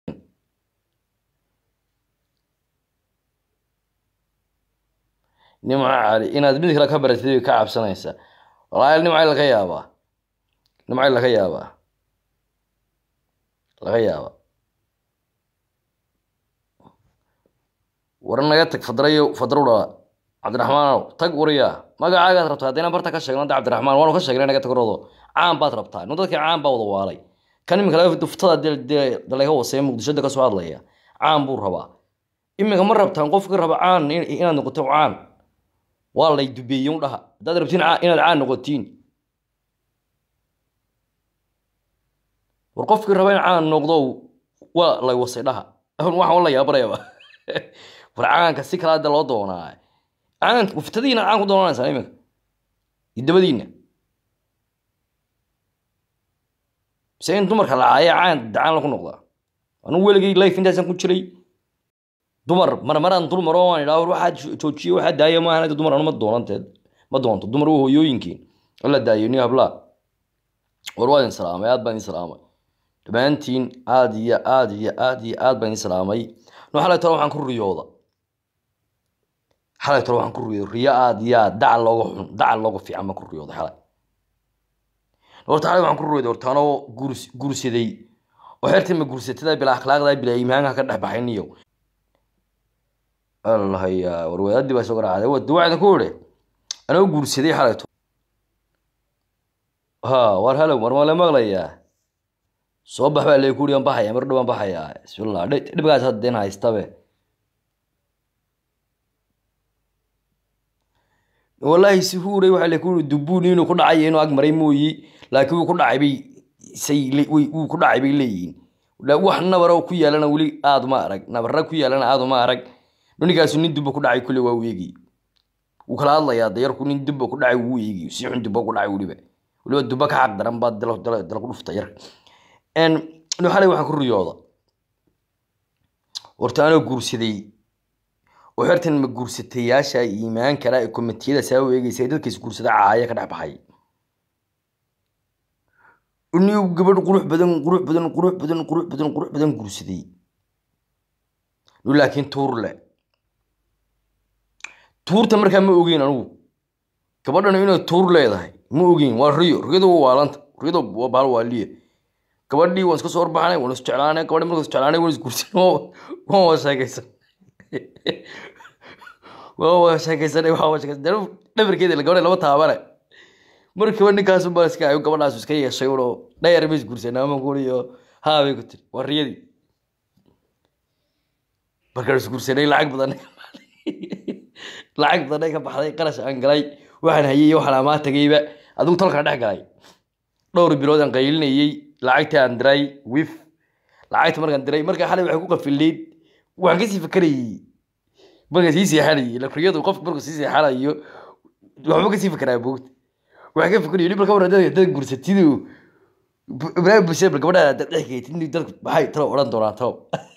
nimco cali inaad mid kale ka baratid way ka cabsanaysaa walaal nimcay laga yaabaa nimcay laga yaabaa laga yaabaa war naga tag fadrayo fadrow dhala cabdiraxmaanow tag wariyaa magacaagaad rabtaa haddayna barta ka sheegno hadda cabdiraxmaan waanu ka sheegnay naga tagroodo caan baad rabtaa inu dadkii caan baa wada waalay kan iminka laga duftada dalayga wasee muqdishada kasoo hadlaya caan buu rabaa iminka ma rabtaan qofkii raba caan inaad noqoto caan waa lay dubeeye u dhaha haddaad rabtiin inaad caan noqotiin war qofkii raba in caan noqdo waa lay wasay dhaha waxaan la yaabanayaba war caanka si kala hadda loo doonaa caanka waftadiina caan ku doonanaysaa iminka iyo dabadiina mise in dumarka la caaya caan dacaan lagu noqdaa anigu weligay life intaasaan ku jiray dumar marmaraan dul maro aan idhaa war waxaa joojiye waxaa daaya maahan hadda dumar anu ma doonanteed ma doonto dumar waa hooyooyinkiin la daayo ni hablaa war waa idin salaamay aad baan idin salaamay dhammaantiin aad iyo aad iyo aad iyo aad baan idin salaamay no xalay tole waxaan ku riyooda xalay tole waxaan ku riyooda riyo aad iyo aad dacal looga xun dacal looga fiican baan ku riyooda xalay horta xalay waxaan ku riyooda horta anoo guurs guursaday oo xertii ma guursatada bilaa akhlaaqda bilaa iimaanka ka dhex baxay niyo allahaya warwadaadii baa soo garaacday wad waxaan ku iri anoo guursaday xalayto ha war halow war male maqlayaa soo bax baa leekuri aan baxaya mar dhow aan baxayaa bismillah dhibkaas haddeen haystabe wallaahi suhuuray waxaa la kuyiri dubuun inuu ku dhacay inuu ag maray mooyi laakiin wuu ku dhacay bay say le- way- wuu ku dhacay bay leeyihiin La- wax nabara oo ku yaalana weli aad uma arag nabara ku yaalana aad uma arag ninkaasu nin dubba ku dhacay kule waa u eegi wuu kala hadlayaa dayarku nin dubba ku dhacay wuu eegi si xun dubba ku dhacay weliba weliba dubba ka xaq daran baa dala dala dala ku dhufta yarka n xalay waxaan ku riyooda horta anoo guursaday oo xertan ma guursatayaasha iimaan kala ee komitiyada saa u eegaysa ee dadka isguursada caaya ka dhex baxay inuu gabadh qurux badan qurux badan qurux badan qurux badan qurux badan guursaday nu laakiin tuur le tuurta markaa ma ogeyn anugu gabadhan inay tuur leedahay ma ogeyn waa riyo riyadu waa waalanta riyadu waa baal waaliya gabadhii waan iska soo horbaxnay waan isjeclaanay gabadhi markaan isjeclaanay waan isguursanay waan waa sheekaysan waa waa sheekaysanay waa waa sheekaysan dee dhabarkeeda la gabadha lama taabane markiiba ninkaasu baa iska ayo gabadhaas iska yeeshay uno dhayar bay isguursanay ama kuuriyo haa bay ku tiri waa riyadii markaan isguursanay lacag badan lacag badan ka baxday qarash aan galay waxaan hayay iyo waxaan amaa tagayba adigu tolkaan dhex galay dhowr bilood aan qaylinayey lacagtii aan diray wif lacagta markaan diray markaa xalay waxay ku qafileyd waxaan kasii fakarayey markaan sii seexanayay ila riyadu qofka markuu sii seexanayo waxba kasii fakaraa boogta waxaan ka fakarayay dhibal ka waran dadka dad gursatidu ibraahim busheer bal gabadha dad dhex geetid dadka maxay talo odhan doonaa talo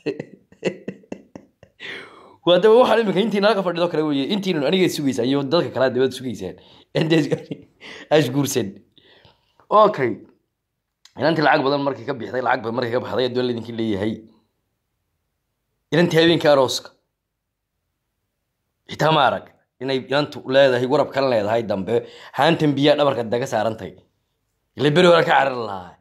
waa daba waxaan imika intii nala ka fadhido kale weye intiinu aniga sugaysaan iyo dadka kale dabada sugaysaan asguursan okay inantii lacag badan markii ka bixday lacag badan markii ka baxday adoon laydinki leeyahay inantii habeenkii arooska xitaa ma arag inay inantu leedahay warab kan leedahay dambe haantan biyaa dhabarka daga saarantay ila beri hore ka carar lahaa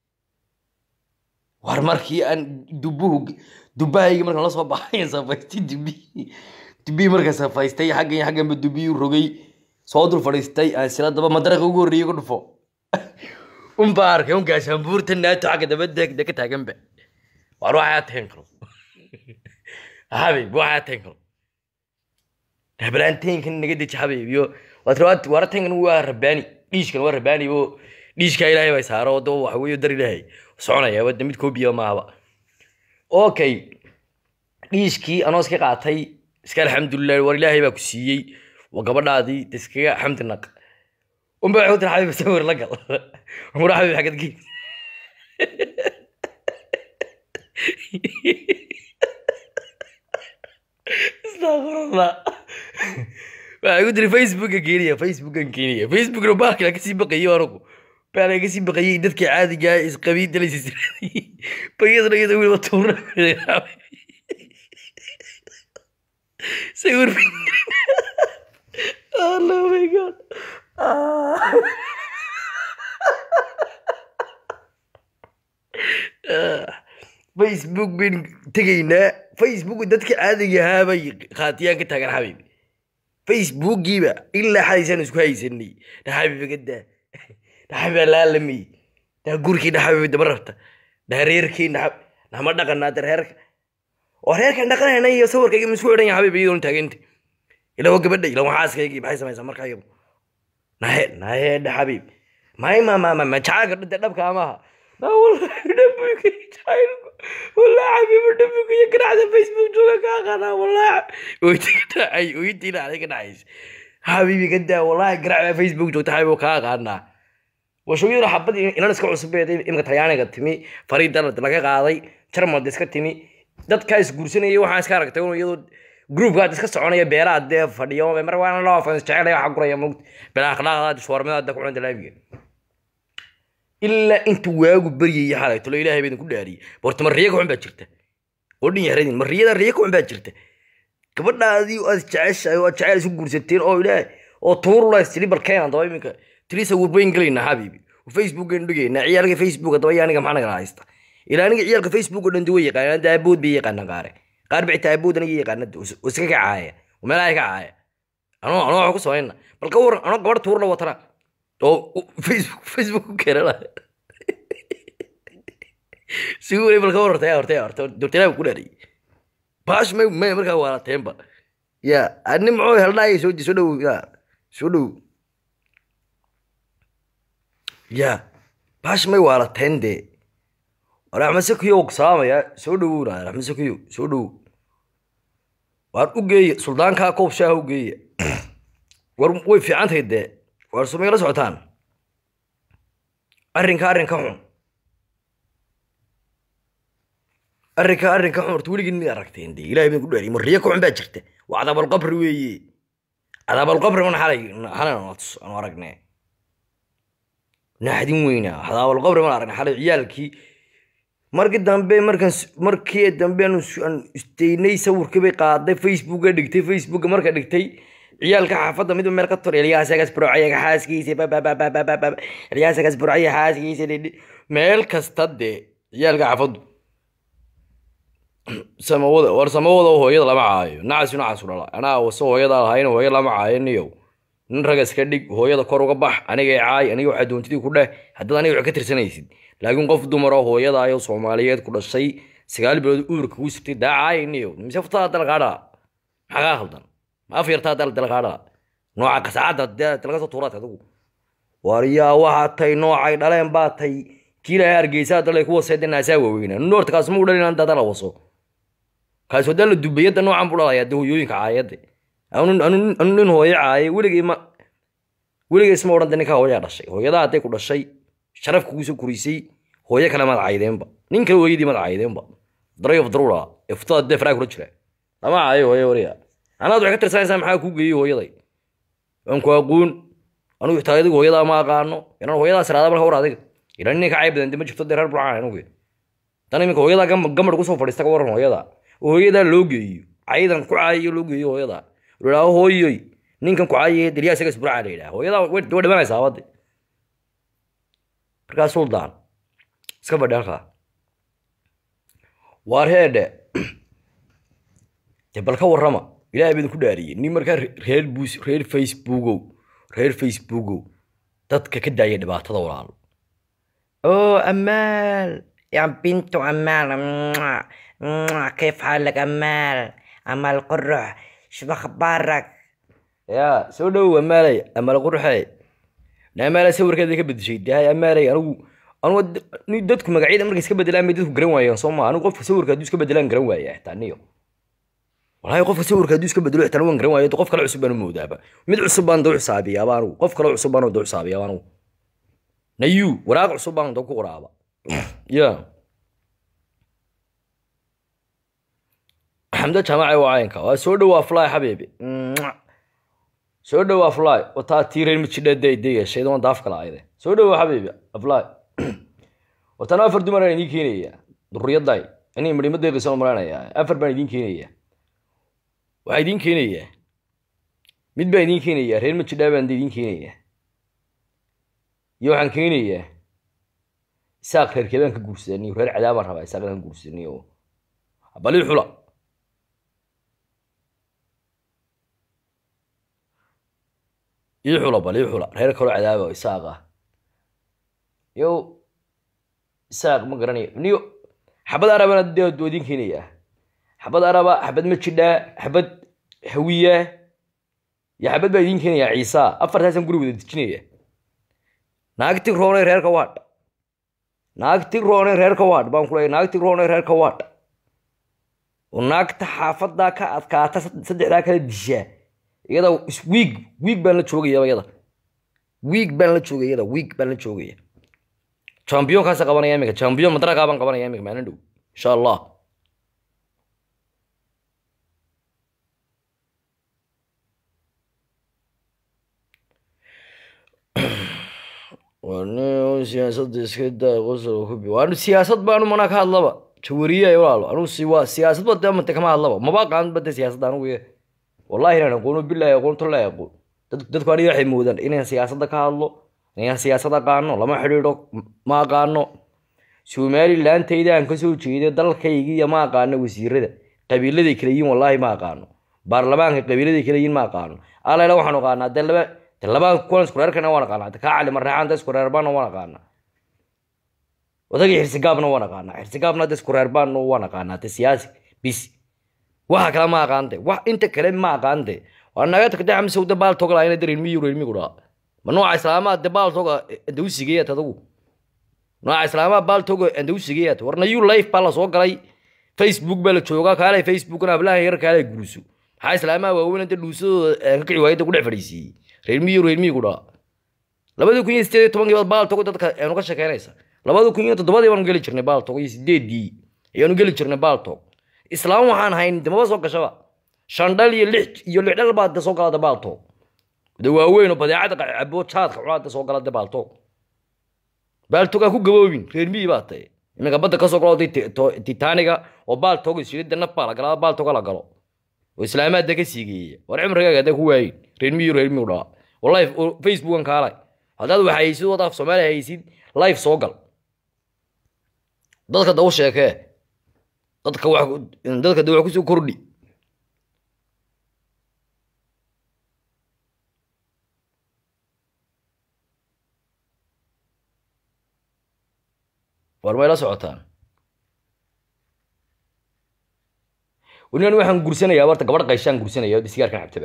war markii aan dubuhu dubahaygi markaan la soo baxay safaystay dubihii dubihii markaan safaystay xaggan iyo xagganba dubihii rogay soo dul fadhiistay aan sila daba madaraqa ugu horreeyey ku dhufo unbaa arkay un gaashaanbuurta naato xagga daba degda ka taaganba waar waxaa tahan karo habib waxaa tahan karo hablaanteenkan naga deji habib iyo waad waratankan waa rabaani dhiishkan waa rabaani oo dhiishkaa ilaahay bay saaro oo waxa weeye dar ilaahay soconaya wadda mid koobiya maaba okay dhiishkii anoo iska qaatay iska alxamdulilah war ilaahay baa ku siiyey waa gabadhaadii de iskaga xamdi naq unba waxay u tiri xabib sawir la gal mura xabib xagad geed astaqfirullah waxay ku tiri facebooka keniya facebookan keniya facebookna baalkala kasii baqayo anagu baalka kasii baqayay dadka caadiga isqabiidalaysa bayadna iyada weliba tuura sawir oh my god facebook bayn tegaynaa facebook dadka caadiga ahaa bay khaatiyaan ka taagan xabib facebookiiba ilaa xadaysaan isku haysanay dhaxabib gadaa dhaxabib laalamay daa gurkii dhaxabib daba rabta dhaa reerkii dhaxab nama dhaqanaa da reerka oo reerkan dhaqanayna iyo sawirkayga ma isku xidhan yahay xabib iyadoon taaganta ilaa waa gabadha ilaa waa xaaskaygii maxay samaysaa markaa iyagu nahe nahe dhaxabib may ma ma ma ma jacaalka dhinte dhabka amaha na wallahi dhabuka jacaylku wallahi xabiibu dhabuka iyo ganacda facebook jooga ka aqaanaa wallahi oyta ka dhacay oytiina aday ka dhacaysa xabiibi ka daa wallahi ganacda facebook joogta xabiibu ka aqaanaa washooyaduna xabad inan iska cusubeed imika talyaaniga timi fariida laga qaaday jarmad iska timi dadkaa isguursanaya waxaan iska aragtay un iyadoo groupkaad iska soconaya beeraha dee fadhiyo mar waana loo afan jecelaya waxaa guraya mogt bela akhlaaqdaada shuwarmadaada ku cunta laamiga ilaa inta waagu baryayay xalay tolo ilaahay baa idinku dhaariyey horta ma riya kaxun baa jirta oo dhin yaradin ma riyada riya kaxun baa jirta gabadhaadii aad jeceshahay oo aad jecel isu guursateen oo ilaahay oo tuurulays tiri barkeenan daba iminka tiri sawirbayn gelaynaa xabiibi facebookan dhigaynaa ciyaalka facebook daba iyo aniga maxaa nagala haysta ilaa aniga ciyaalka facebook oo dhan duwa yaqaanaan daabood bay yaqaanaan qaare qaar bixita aabood aniga yaqaana oo iska ka caaya oo meelaha ka caaya anoo anoo waxa ku samayna bal ka waran anoo gabadh tuur la watana oo facebook facebook ku keenana si weli bal ka waran horta horta horta dortelaha ku dhaariyay baash may may markaa waalateenba ya ani muxuu heldhaaya soo soo dhow ya soo dhow ya baash may waalateen dee war axmed sakiyo salaamaya soo dhowowna axmed sakiyo soo dhowow waar u geeya suldaankaa koob shaaha u geeya war way fiican tahay dee waar sumay la socotaan arrinka arrinka xun arrinka arrinka xun horta weligin mid aragteen dee ilahay baan ku dhaariy mariyo ka xun baa jirta waa cadaabalqabri weeye cadaabalqabri man xalay xalay aanu aragnay naxdin weyna cadaabalqabri man aragnay xalay ciyaalkii markii dambe markaan markii dambe aan istaynay sawirkii bay qaaday facebooka dhigtay facebooka marka dhigtay ciyaalka xaafadda midba meel ka tor eliyaasagas burcayaga xaaskiisa eliyaasagas burcaya xaaskiisa meel kasta dee ciyaalka xaafaddu samawada war samawada hooyada lama caayo nacasu nacasu dhala anaa wase hooyada lahayn hooya lama caayo niyow nin raga iska dhig hooyada kor uga bax aniga caay aniga waxaa doontidii ku dheh haddaad aniga wax ka tirsanaysid laakiin qof dumar oo hooyadaayo soomaaliyeed ku dhashay sagaal bilood uurka ku sirtay daa caay niyow mise furtada dalkaadhaa maxaa kaa khaldan ma af yartaa dal dalkaadhaa nooca qasaacadda dalaga soo tuuraad adigu war yaa waxaa tay noocay dhaleen baa tay kii ilaahay hargeysaa dalay kuwa seeda naasaa waaweynaa nin horta kaas ma u dhalin dada la waso kaas wadaa la dubayadda noocan buu dhalayaa de hooyooyinka caayadde anu nin hooyo caaye weligay ma weligay isma odhan de ninkaa hooyaa dhashay hooyadaa hadday ku dhashay sharaf kuguusoo kurisay hooyo kale maad caydeenba nin kale hooyadii maad caydeenba daroyof daruura ee futada dee faraa kula jira lama caayo hooyo wariya anaad waxay ka tirsanaysaa maxaa kuu geeyey hooyaday waan ku aqoon anugu xitaa adigu hooyadaa ma aqaano inaan hooyadaa siraada marka war adiga ilan nin ka cayb badan de ma jirto dee reer burcaan anugu tan iminka hooyadaa gamar kusoo fadhiista ka waran hooyadaa oo hooyadaa loo geeyo caydan ku caayayo loo geeyo hooyadaa ladhaaho hooyoy ninkan ku caayaya deliyaa isaga isburcaa la yidhaha hooyadaa way dhimanaysaa abadde markaa suldaan iska fadhi halkaa waar heedhe dee bal ka warrama ilaahay baa idinku dhaariyey nin markaa reer buus reer facebookow reer facebookow dadka ka daaya dhibaatada walaalo oo amaal يا بنت أمال كيف حالك أمال أمال قرح شو أخبارك يا سو دو أمالي أمال قرحي لا أمال سوور كذا كبد شيء ده أمالي أنا أنا ني دتك مقعيد أمريكا سكبد لا ميدتك جرين وايا صوما أنا قف سوور كذا سكبد لا جرين وايا تانيو والله قف سوور كذا سكبد لا تنوان جرين وايا قف كلا عصبان مودابا مد عصبان دو حسابي يا بانو قف كلا عصبان دو حسابي يا بانو نيو وراق عصبان دو كورابا ya xamdo jaamaca waa caynka waa soo dhowaa fly xabiibi soo dhowaa fly wataa tiireen mijidhadaydegashay doon daaf kala ayde soo dhowaa xabiibi fly watana afar dumar aan idiin keenaya durriyaday inay midhimo deeqaysan malanaya afar baan idiin keenaya waxaa idiin keenaya mid baan idiin keenaya reer mijidhaa baan idiin keenaya iyo waxaan keenayaa isaaq reerkee baan ka guursadaniyo reer cadaabaan rabaa isaaq inaan guursaniyo balii xula ii xula balii xula reer kaloo cadaaba isaaq ah yo isaaq ma garanayo niyo xabad arabana dee waa idiin keenayaa xabad araba xabad majidhaa xabad hawiya iyo xabad baa idiin keenayaa ciisa afartaasaan guri wada dejinaya naagti roonay reerka waadh naagti roonay reerka waadh baan ku leeyahay naagti roonay reerka waadh oo naagta xaafadaa ka adkaata saddexdaa kala dishaa iyada wiig wiig baan la joogaya iyada wiig baan la joogaya iyada wiig baan la joogaya championkaasa qabanaya iminka champion madragaa baan qabanaya iminka maalin dhow insha allah waanu siyaasadda iska daa qosol hubi waanu siyaasad baanu mana ka hadlaba jawariye walaalo anugu si waa siyaasad ba dee mante kama hadlaba maba qaan bade siyaasadda anugu ye wallahi inaan aqoono billahi aqoonto la aqoon dadku aniga waxay moodaan inaan siyaasadda ka hadlo inaan siyaasad aqaano lama xidhiidho ma aqaano somalilandayda aan kasoo jeeday dalkaygiiyo ma aqaano wasiirada qabiiladay kala yihiin wallahi ma aqaano baarlamaanka qabiiladay kala yihiin ma aqaano alayla waxaan aqaanaa dee laba dee labaan kuwan isku reerkana waan aqaanaa kaa cali marreexaan da isku reerbaanna waan aqaanaa odagii xirsigaabna waan aqaanaa xirsigaabna da isku reerbaanna waan aqaanaa de siyaasi bis waxa kale ma aqaante wax inta kale ma aqaante waa naga tagtay xamse de baal toga lahayn de reermiyi reermigu dhaa ma nooca islaamaha de baal toga andawsigeeyat adigu nooca islaamaha baal toga andawsigeeyat warna you life baa la soo galay facebook baa la joogaa kaalay facebookna hablaha yar kaalay guruso maxaa islaamaha waaweyn inta dhuusadooda ka kici waayada ku dhex fadhiisiiyey reermiyi reermigu dhaa labadii kun iyo sideed iyo tobankii baad baal togo dadka aanu ka shekeynaysa labadii kun iyo toddobadii baanu geli jirnay baal togo iyo sideedii ayaanu geli jirnay baal tog islaam waxaan hayn damaba soo gashaba shandhal iyo lix iyo lix dhal baad soo galada baal tog de waaweyn oo badeecada cabo jaadka cunaada soo galada baal tog baal tog aa ku gaboobin reer miyi baa tahay iminka badda kasoo galo titaniga oo baal tog isirida naf baa la galaa baal toga la galo oo islaamaada ka siigeeya war cimrigaaga haddaa ku waayin reer miyi reer miyi dhaa wallahi facebookan kaalay haddaad wax haysid wad af soomaaliya haysid live soo gal dadka da u sheekee dadka wax dadka da wax kusoo kordhi war may la socotaan wanigan waxaan gursanayaa warta gabadh qayshaan gursanaya sigaarkan cabtaba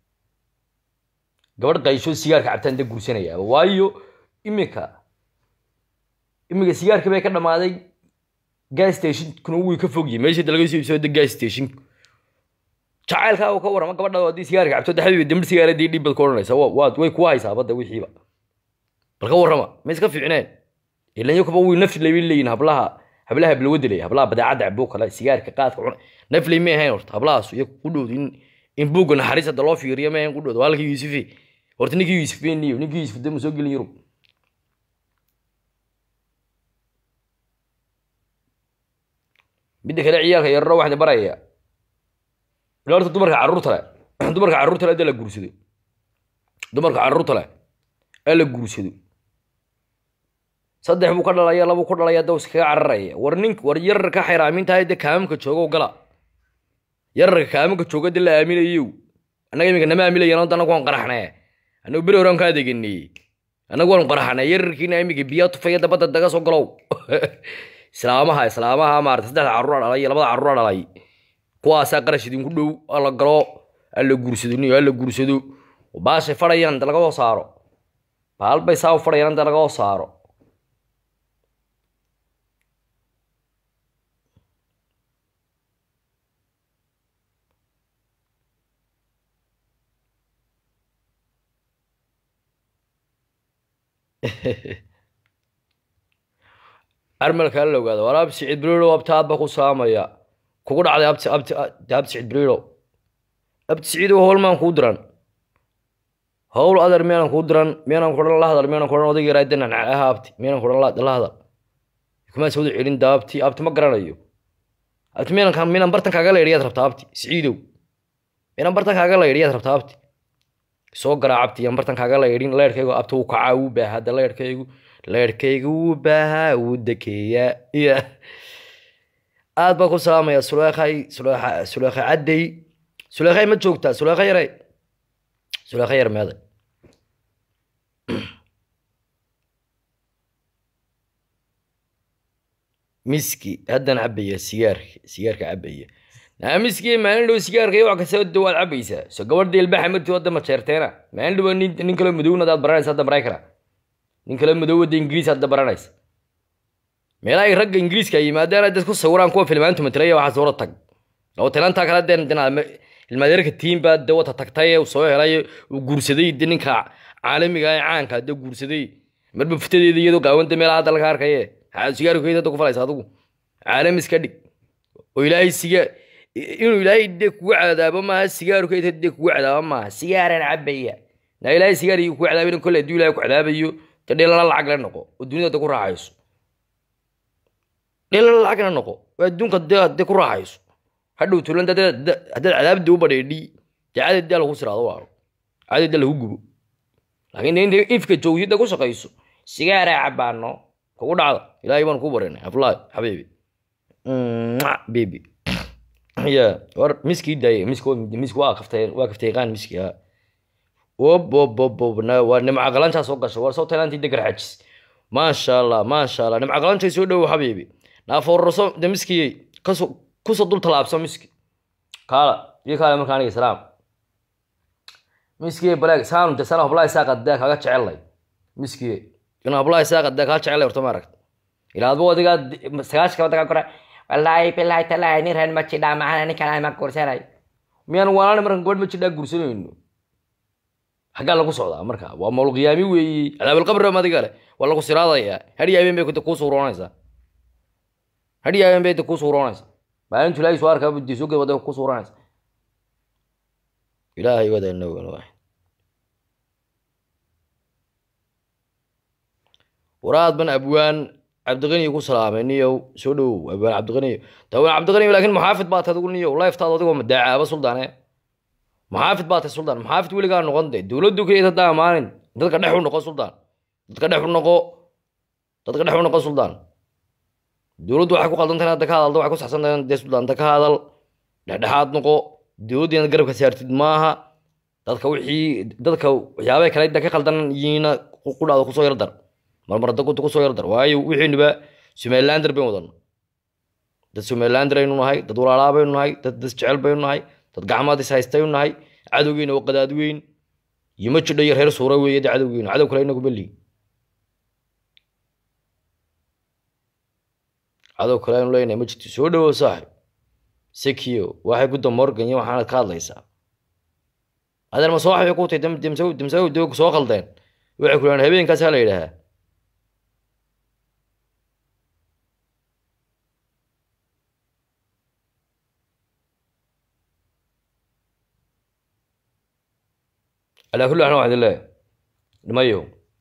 gabadh qaysho sigaarka cabtaan da gursanayaa waayo iminka iminka sigaarkii bay ka dhamaaday gas stationkuna wuu ka fogyahay meesha laga soo iibsado gas station jacaylkaa uu ka warrama gabadha haddii sigaarka cabto de xabiibi dambi sigaara dii dhib bad ka odhanaysa waad way kuwa haysaa badda wixiiba bal ka warrama ma iska fiicneen ilanyo kuba wii nafli bay leeyihin hablaha hablaha hablawadalay hablaha badeecadda cabo kale sigaarka qaadka cuna nafli may ahayn horta hablahaas iyo ku dhowd in in buugga naxariis hadda loo fiiriyo ma ahayn ku dhowd halkii yuusufi horta ninkii yuusufeniyo ninkii yuusuf de ma soo gelin yurub midda kale ciyaalka yararo waxaan baraya ila horta dumarka carruurta le dumarka carruurta le hadda la guursado dumarka carruurta le ee la guursado saddex buu ka dhalaya labuu ku dhalaya da iskaga cararaya war nink war yararka xayraamintahay de kaamamka jooga gala yararka kaamamka jooga de la aaminayo annaga iminka nama aaminayan hadda anagu waan qaraxnee annagu beri horaan kaa deganay annagu waan qaraxnay yararkiina iminka biyaa tufaya dabadda daga soo galow islaamaha islaamaha maarata saddexda carruura dhalay iyo labada carruura dhalay kuwaasaa qarash idinku dhow alla galo alla guursado niyo alla guursado baashay fadhayaan inta laga hoo saaro baal bay saa u fadhayaan inta laga hoo saaro armalkaa la ogaada war abti siciid beriiro abti aad ba ku saamaya kugu dhacday abti abti abti siciid beriiro abti siciid howl maan kuu diran howl adar miyaanan kuu diran miyaanan kudhan la hadal miyaanan kudhan odayga yaraa dana aha abti miyaanan kudhan la hadal kumaa sawda celin da abti abti ma garanayo abti miyaanan miyaanan bartan kaaga leedhiyaad rabtaa abti siciidow miyaanan bartan kaaga leedhiyaad rabtaa abti soo garaa abti yaan bartan kaaga leedhin leedhkaygu abti wuu kacaa wuu baahaa da leedhkaygu leerhkayga wuu baahaa wuu dekeeyaa ya aad baan ku salaamaya suleekhay suleekha suleekha caddey suleekhay ma joogtaa suleekha yare suleekha yar meeday miski haddaan cabaya sigaarka sigaarka cabaya naa miski maalin dhow sigaarka iyo wax kasta da waad cabaysaa so gabadha ilbaxa martii wadda majeerteena maalin dhow nin nin kaloo madowna adaad baranaysa hadda maraykana nin kale madow wadda ingiriis hadda baranaysa meelaha ay ragga ingiriiska yimaadaan dad ku sawiraan kuwa filmaantu matalaya waxaa sawra tag oo tilantaa kale deen ilmaadeerka tiimbaa de wata tagtay uu soo helay uu guursaday de ninka caalamiga ee caanka de guursaday marba futadeeda iyadoo gaawanta meelaha hadda laga arkaye maxaad sigaarkeeda hadda ku falaysa adigu caalam iska dhig oo ilaahay sigaar inuu ilaahay de kugu cadaabo maaha sigaarkeeda de kugu cadaabo maaha sigaaraan cabaya naa ilaahay sigaar iyo kugu cadaabayn kolle hadduu ilaahay ku cadaabayo de dheelala lacag la noqo oo duniyada ku raaxayso dheelala lacag la noqo oo adduunka de ku raaxayso hadhow tulan haddaad cadaabdi u badheedhi dee cadaddaa lagu siraado waaro cadadda lagu gubo laakiin de inta ifka joogtida ku shaqayso sigaaraa cabaano kugu dhacda ilaahay baan ku barinay aflaay xabiibi baby ya war miskii daaye misk misk waa kaftay waa kaftayqaan miski ha waa nimca qalantaa soo gasha war soo taylantii degar xajis maasha allah maasha allah nimca qalantay soo dhowo xabiibi naafoorarso de miskiyey kasoo kusoo dul talaabso miski kaala iyo kaale marka aniga salaam miskiye balaag saanu de sana hablaha isaa qadee kaaga jecelay miskiye in hablaha isaa qadee kaaga jecelay horta ma aragta ilaa adba adigaa sagaashka waddanka kore wallaahi bilaahi talaahi nin reer ma jidhaa maxana ninkan ma guursanay miyaan waanaan markan gabadh ma jidhaa guursanayno xaggaa lagu socdaa marka waa mawlqiyaami weeyi cadaabalqabri ma adiga le waa lagu siraadayaa hadhiya habeen bay kuu suuroonaysaa hadhiya habeen bay kuu suuroonaysaa maalin julaayi soo arkaa budii soo ged wadda kuu suuroonaysaa ilaahay wadaana wan waraad ban abwaan cabdiqani ku salaamay niyow soo dhowow abwaan cabdiqani tawaan cabdiqani laakiin muxaafid baa tahay adigu niyow liftaada adigoo madaacaaba suldaane muxaafid baa tahay suldaan muxaafid weligaa noqon de dowladdu keliya haddaa amaanin dadka dhex u noqo suldaan dadka dhex u noqo dadka dhex u noqo suldaan dowladdu waxay ku qaldan tahay hadda ka hadalda waxay ku saxsan tahay dee suldaan hadda ka hadal dhexdhexaad noqo dowladda inaad garabka saartid maaha dadka wixii dadka waxyaabay kale da ka qaldan yihiina qudhaada kusoo yardar marmar dagunta kusoo yardar waayo wixiinuba somalilander baynu wadana dad somalilander aynu nahay dad walaalaa baynu nahay dad das jecel baynu nahay dad gacmaad is haystaynu nahay cadowgeena oo qadaad weyn iyo ma jidho iyo reer suura weeye de cadowgeena cadow kale inagu beli cadow kale aynu leenahay ma jirto soo dhowow saaxib sekiyo waxay gudda morgan iyo waxaanad ka hadlaysaa adeer ma soo waxbay ku tahay dimsaw dimsaw dog soo qaldeen waxay ku leeyahan habeenkaas ha la yidhaahaa calaa kulli xaal waxaan idin leeyahay nimayo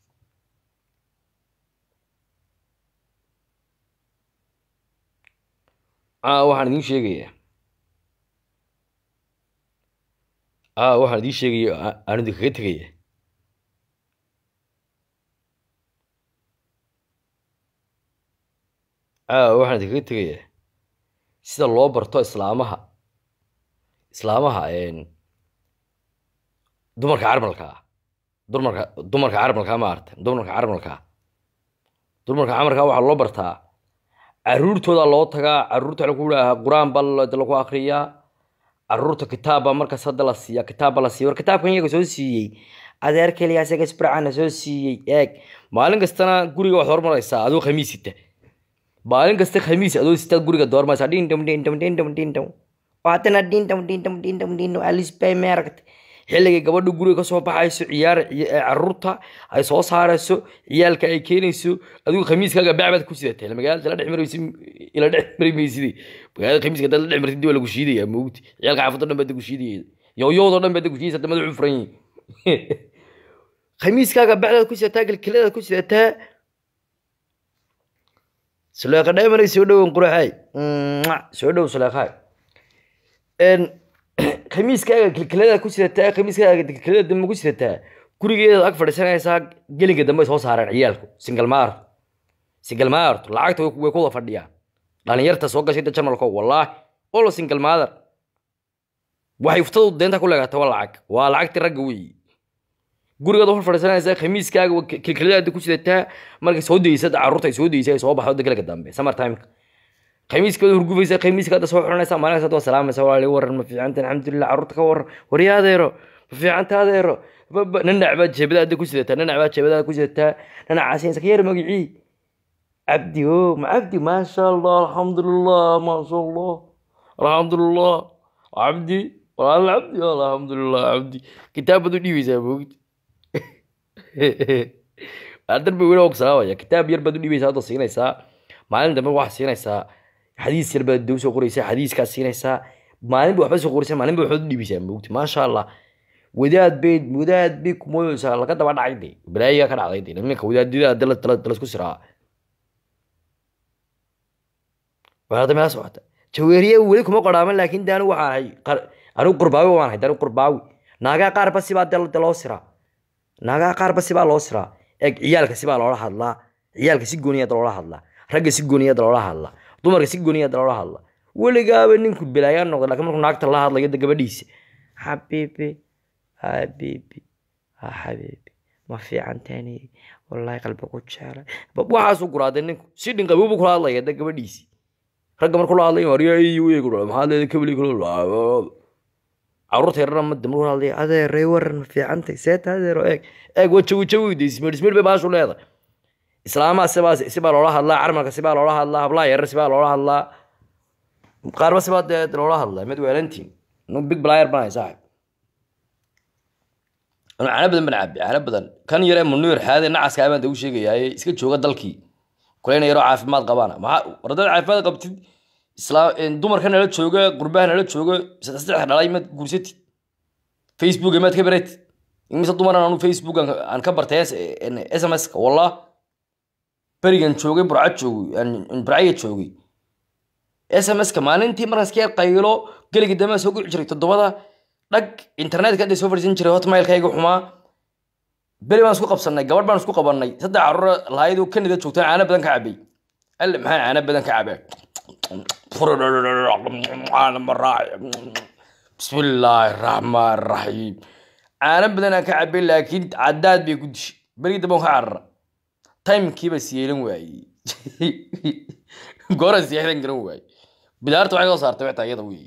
aa waxaan idiin sheegayaa aa waxaan idiin sheegaya aan idinkaga tegaya aa waxaan idinkaga tegayaa sida loo barto islaamaha islaamaha dumarka carmalka ah dumarka dumarka carmalka ma aragta dumarka carmalka dumarka camalka waxaa loo bartaa caruurtooda loo tagaa caruurta waxa ku dhahaa qur-aan baa lagu akriyaa caruurta kitaab baa markaas hadda la siiya kitaab baa la siiya war kitaabkan iyaga soo siiyey adeer keliya isaga isbracana soo siiyey eeg maalin kastana guriga waxaad hormaraysaa adoo khamiis sita maalin kasta khamiis adoo sitaad guriga doormaysaa dhindham dhindham dhindham dhindham haddana dhindham dhindham dhindham dhindham alisbay meeragta xilligay gabadha guriga kasoo baxayso ciyaar caruurta ay soo saarayso ciyaalka ay keenayso adigu khamiiskaaga bacbaad ku sidatay magaalada la dhex maraysi ila dhex mari mayside magaalada khamiiska hadaad la dhex martid waa lagu shiidaya moogti ciyaalka xaafadda dhan baad ku shiidaya yooyoodoo dhan baad ku shiidaysa hadda madaxu furan yihin khamiiskaaga bacdaad ku sidataa kilkiladaad ku sidataa suleeqa dheemanay soo dhowan quraxaay soo dhow suleeqaay khamiiskaaga kilkilada ku sidataa khamiiskaaga kilkilada dambe ku sidataa gurigeedaad ag fadhiisanaysaa gelinka dambe ay soo saareen ciyaalku single maart single maart lacagta way ku wada fadhiyaan dhalinyarta soo gashay da jamalko wallaahi olo single mother waxay uftadu deenta ku leegata waa lacag waa lacagtii ragga weeyi gurigaad hor fadhiisanaysaa khamiiskaaga kilkiladaada ku sidataa markay soo daysa carruurta ay soo daysa ay soo baxdo gelinka dambe summer timeka khamiiskaada hurgufaysa khamiiskaada soo xiranaysa maalin kasta waa salaamaysa walaali waran ma fiicanta alxamdulilah carruurta ka waran warya adeero ma fiicanta adeero nanac baad jeebadaada ku sidataa nanac baad jeebadaada ku sidataa nanacaasiinsa ka yar magicii cabdi o ma cabdi maasha allah alxamdulilah maasha allah alxamdulilah cabdi walaal cabdi alxamdulilah cabdi kitaab baad u dhiibaysaa moogti darbi weli og salaamaya kitaab yar baad u dhiibaysaa hadda siinaysaa maalin dambe waxaad siinaysaa xadiis yar baad dow soo qoraysaa xadiiskaad siinaysaa maalin ba waxba soo qoraysaa maalin ba waxbaad u dhiibaysaa moogti maasha allah wadaad bay wadaad bay kumoodaysaa laga daba dhacay de balaayiga ka dhacday de nimanka wadaadida dalasku siraa waada meela socota jaweeriye weli kuma qoraaman laakiin de anigu waxaan ahay anigu qurbaawi waan ahay de anigu qurbaawi naagaa qaarba sibaa de loo siraa naagaa qaarba sibaa loo siraa eeg ciyaalka sibaa loola hadlaa ciyaalka si gooniyada loola hadlaa ragga si gooniyada loola hadlaa dumarka si gooniyada loola hadlaa weligaaba ninku belaayaan noqda lakin markuu naagta la hadlayo de gabadhiisa xabiibi xabiibi xabiibi ma fiicantaani wallaahi qalbi ku jeelay waxaasuu guraadee ninku si dhinqabuubu kula hadlaya de gabadhiisi ragga markuu la hadlayo aryaa iyo eegu maxaa leeda kabli kula caruurta yarana ma damru hadlaya adeeray waran ma fiicantay seeta adeero eeg eeg waa jawi jawi de ismir ismir bay baashu leedahay islaamaha sibaa sibaa loola hadlaa carmalka sibaa loola hadlaa hablaha yarar sibaa loola hadlaa qaarba sibaa dee loola hadlaa mid weelantiin nu big blayer banahay saaxib anu caano badan baan cabi caano badan kan yare munir xaade nacaska baan u sheegayaa iska jooga dalkii kuleyna yaroo caafimaad qabaan maxaa wardada caafimaad qabtid islaam dumarka nala jooga gurbaha nala jooga saddex saddex dhalay maad guursatid facebook maad ka baratid imise dumaran anu facebook aan ka bartay s m s ka wallah berigan joogay burca joogay burcaya joogay s m s ka maalintii markaan iska yar qaylo geligii dambe soo guci jiray toddobada dhag internetka hadda soo fadhiisan jiray hotmailkayga xumaa beri baan isku qabsanay gabadh baan isku qabanay saddex caruur lahaydoo kanida joogtaan caano badan ka cabay alle maxaa caano badan ka cabay bismillaahi raxmaan raxiim caano badanaa ka cabay laakiin cadaad bay ku dishay berigii dambe ka carara timekiiba siyeelan waayey goora siyeelan garan waayey bidaarta waxay soo saartay xitaa iyada wey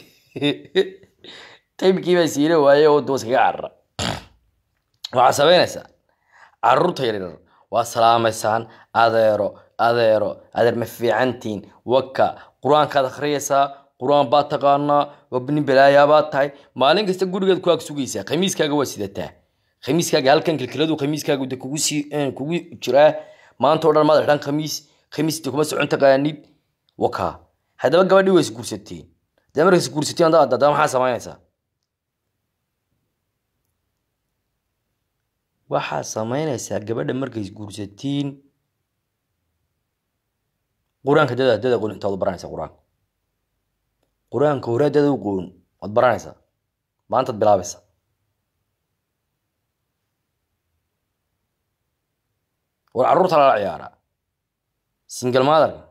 timekiiba siyeelan waayey oo doos kaga carara waxaa samaynaysaa caruurta yaryar waa salaamaysaan adeero adeero adeer ma fiicantiin waka qur-aankaad akhriyaysaa qur-aan baad taqaanaa wabni balaayaa baad tahay maalin kasta gurigeed ku ag sugaysaa khamiiskaaga waa sidataa khamiiskaaga halkan kilkiladu khamiiskaaga de kugu sii kugu jiraa maanta oo dhan maad xidhan khamiis khamiis de kuma socon taqaanid waka haddaba gabadhii waa isguursateen dee marka isguursateen haddaba maxaa samaynaysaa waxaa samaynaysaa gabadha markay isguursatiin qur-aanka dada dada qoon intaad u baranaysaa qur-aanka qur-aanka hore dada u qoon waad baranaysaa maantaad bilaabaysaa war carruurta lala ciyaaraa single motherka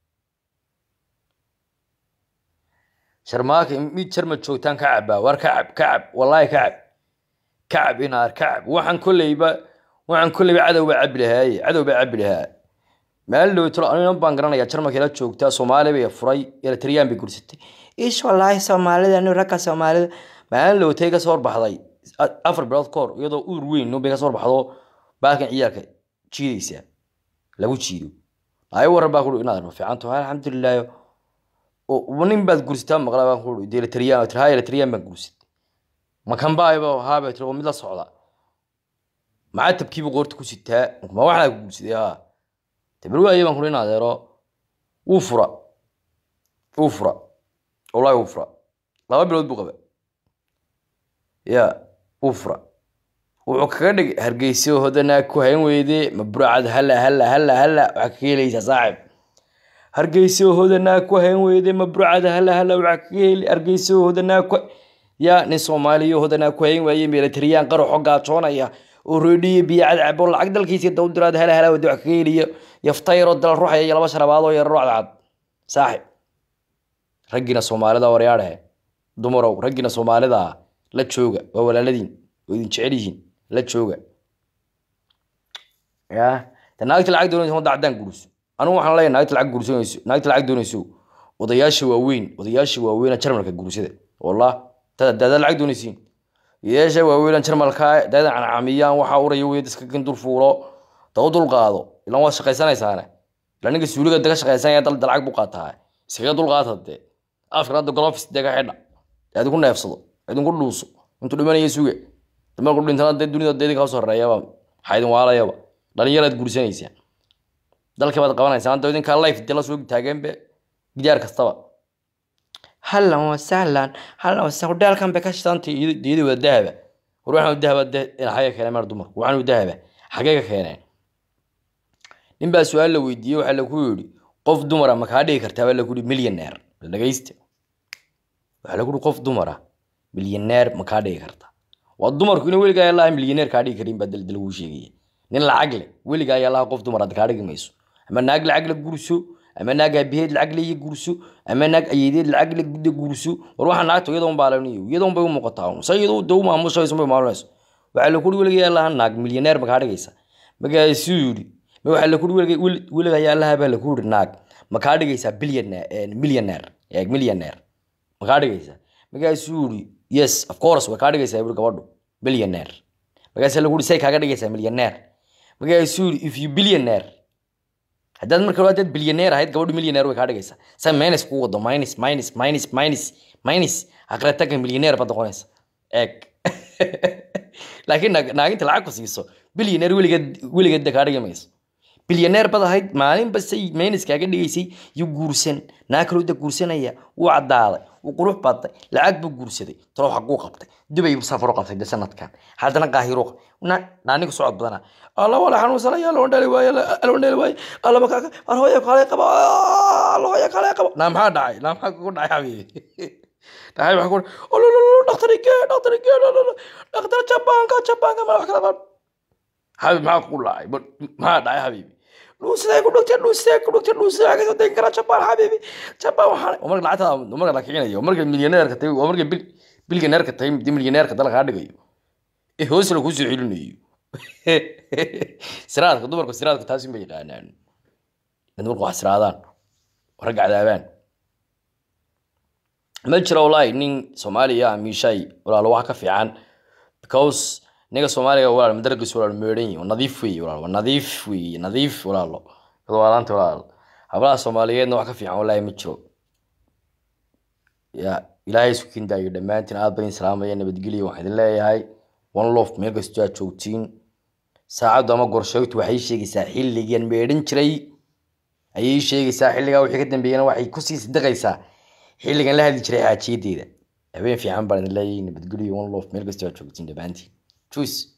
sharmaaka mid jarma joogtaan ka cabaa war ka cab ka cab wallaahi ka cab kacab inaar kacab waxaan kolleyba waxaan kolleyba cadow baa cabi lahaaye cadow baa cabi lahaa maalin dhowtalo anigan baan garanayaa jarmalka ila joogtaa soomaali bay furay eritreyaan bay gursatay ish wallaahi soomaalida nin ragga soomaalida maalin dhowtay ka soo horbaxday afar bilood ka hor iyadoo uur weyn bay ka soo horbaxdo baalkan ciyaalka jiidaysaa lagu jiido ay waran baa kuhi inaad fiicanto alxamdulilaahi nin baad gursataa maqla baan kuhi de eritreyaan tir ha eritreyaan baan gursatay makanbaayba haabay tiri oo mid la socda maxaa tabkiiba qoorta ku sitaa ma waxaa ku guursaday haa tabar waaye baan kuri in adeero wuu fura wuu fura wallahi wuu fura laba bilood buu qaba ya wuu fura wuxuu kaga dhig hargeyso hodanaa ku hayn weyde ma burcad hala hala hala hala waxaa kaga helaysaa saaxib hargeyso hodanaa ku hayn weyde ma burcad hala hala waxaa kaga heli hargeyso hodanaa ku yaa nin soomaaliyo hodanaa ku hayn waaye milatariyaan qaraxo gaajoonaya oo roodhiyo biyo cadcabo lacag dalkiisa daw diraad hala hala wada wax kaga heliyo yaftayro dal ruuxaya iyo laba sharabaadoo yararo cadcad saaxib raggiina soomaalida waryaadhe dumarow raggiina soomaalida la jooga waa walaaladiin oo idin jecel yihiin la jooga ya de naagta lacag doonaysa wadda caddaan gurso anigu waxaan leeyahay naagta lacag gursanayso naagta lacag doonayso odayaasha waaweyn odayaasha waaweyna jarmalka gursada wallah dada lacag doonaysiin yeesha waaweynan jarmalka dada cancamiyaan waxaa uraya weyd iska kin dul fuulo daba dul qaado ilan waad shaqaysanaysaane ila ninka suuliga daga shaqaysanaya dal lacag buu qaataa iskaga dul qaata dee afkan hadda golofis dega xidha idinku neefsado idinku dhuuso intuu dhimanaya suga marku dhintana dee dunida dee idinkaa soo horeeyaba maxaa idin waalayaba dhalinyaraad guursanaysaa dalkii baad qabanaysaa hadda idinkaa life dee la soo taageenbe gidaar kastaba hallan wa sahlan hallan wa sahlan hudheelkan bay ka shidantay iyada wada dahaba war waxaan dahaba xagee keeneen meer dumar waxaan dahaba xagee ka keeneen nin baa su-aal la weydiiyey waxaa lagu yidhi qof dumara ma kaa dhigi kartaa baa lagu yidhi milyaneer dhagaysta waxaa lagu yidhi qof dumara milyaneer ma kaa dhigi kartaa waa dumarku ina weligaa allaha milyaneer kaa dhigi karin baa dalaguu sheegaya nin lacag leh weligaa allaha qof dumar kaa dhigi mayso ama naag lacag la gurso ama naag aabaheed lacag leeya gurso ama naag ayeedeed lacag le gudda gurso war waxaa naagta iyadoon baalaniyo iyadoon bay u muuqataa sa iyadoo de u maamushayso bay maalinayso waxaa la kuri weligaa allaha naag milyaneer ma kaa dhigaysa markaasuu yidhi ma waxaa la kuri weligaa allaha baa la ku yidhi naag ma kaa dhigaysaa bilyaneer milyaneer milyaneer ma kaa dhigaysaa markaasuu yidhi yes of course way kaa dhigaysaa buri gabadhu billionaire markaasa lagu say kaaga dhigaysaa millionaire markaasuu yiri if you billionaire haddaad marka hore haddaad billionaire ahayd gabadhu millionaire way kaa dhigaysaa sa minus kuu wado minus minus minus minus minus aqrataga millionaire baad noqonaysa eeg laakiin naag- naaginta lacag ku siiso billionaire weligeed weligeed kaa dhigi mayso bilyaneer bad ahayd maalinba say meynis kaaga dhigaysay yuu guursan naa kaloo da guursanaya wuu cadaaday wuu qurux baday lacag buu guursaday talo xaguu qabtay dubay buu safaro qabtay de sanadkan haddana qaahiru naaniga socod badana alla wala xanuunsanaya loo dhali waaye loo dhali waaye alla makaaga ar hooya kale qaba alla hooya kale qaba naa maxaa dhacay naa maxaa kugu dhacay xabiibi dhacay waxaa ku olololo dhakhtarigee dhakhtarigee dhakhtar jabaanka jabaanka ma wax kala qab حبيبي معاك كل لاعب ما داعي حبيبي dhuusidee ku dhugtay dhuusidee ku dhugtay dhuusidee aga soo degi karaa jabaan xabiibi jabaan waxaan umarka lacagta umarka la kicinayo umarka milyaneerka tahay umarka bil bilyaneerka tahay di milyaneerka dal kaa dhigayo ee hoos la kusoo celinayo siraadka dumarku siraadka taasi ma yaqaanaan dumarku wax siraadaan rag cadaabaan ma jiro wallaahi nin soomaaliya amiishay walaalo wax ka fiican because ninga soomaaliga walaal madaragis walaal meedhan yihin nadiif weeye walaal waa nadiif weeye nadiif walaalo walaalaanta walaal hablaha soomaaliyeedna wax ka fiican wallaahi ma jiro ya ilaahay isku kindaayo dhammaantiin aad badan salaamaya nabadgelyo waxaan idin leeyahay one lof meel kastoo aad joogtiin saacaddu ama gorsheegtu waxay sheegaysaa xilligan meedhan jiray ayay sheegaysaa xilligaa wixii ka dambeeyana waxay kusii sidiqaysaa xilligan la hadli jiray xaajiyadeeda habeen fiican baan idin leeyahay nabadgelyo one lof meel kastoo aad joogtiin dhammaantiin Tschüss.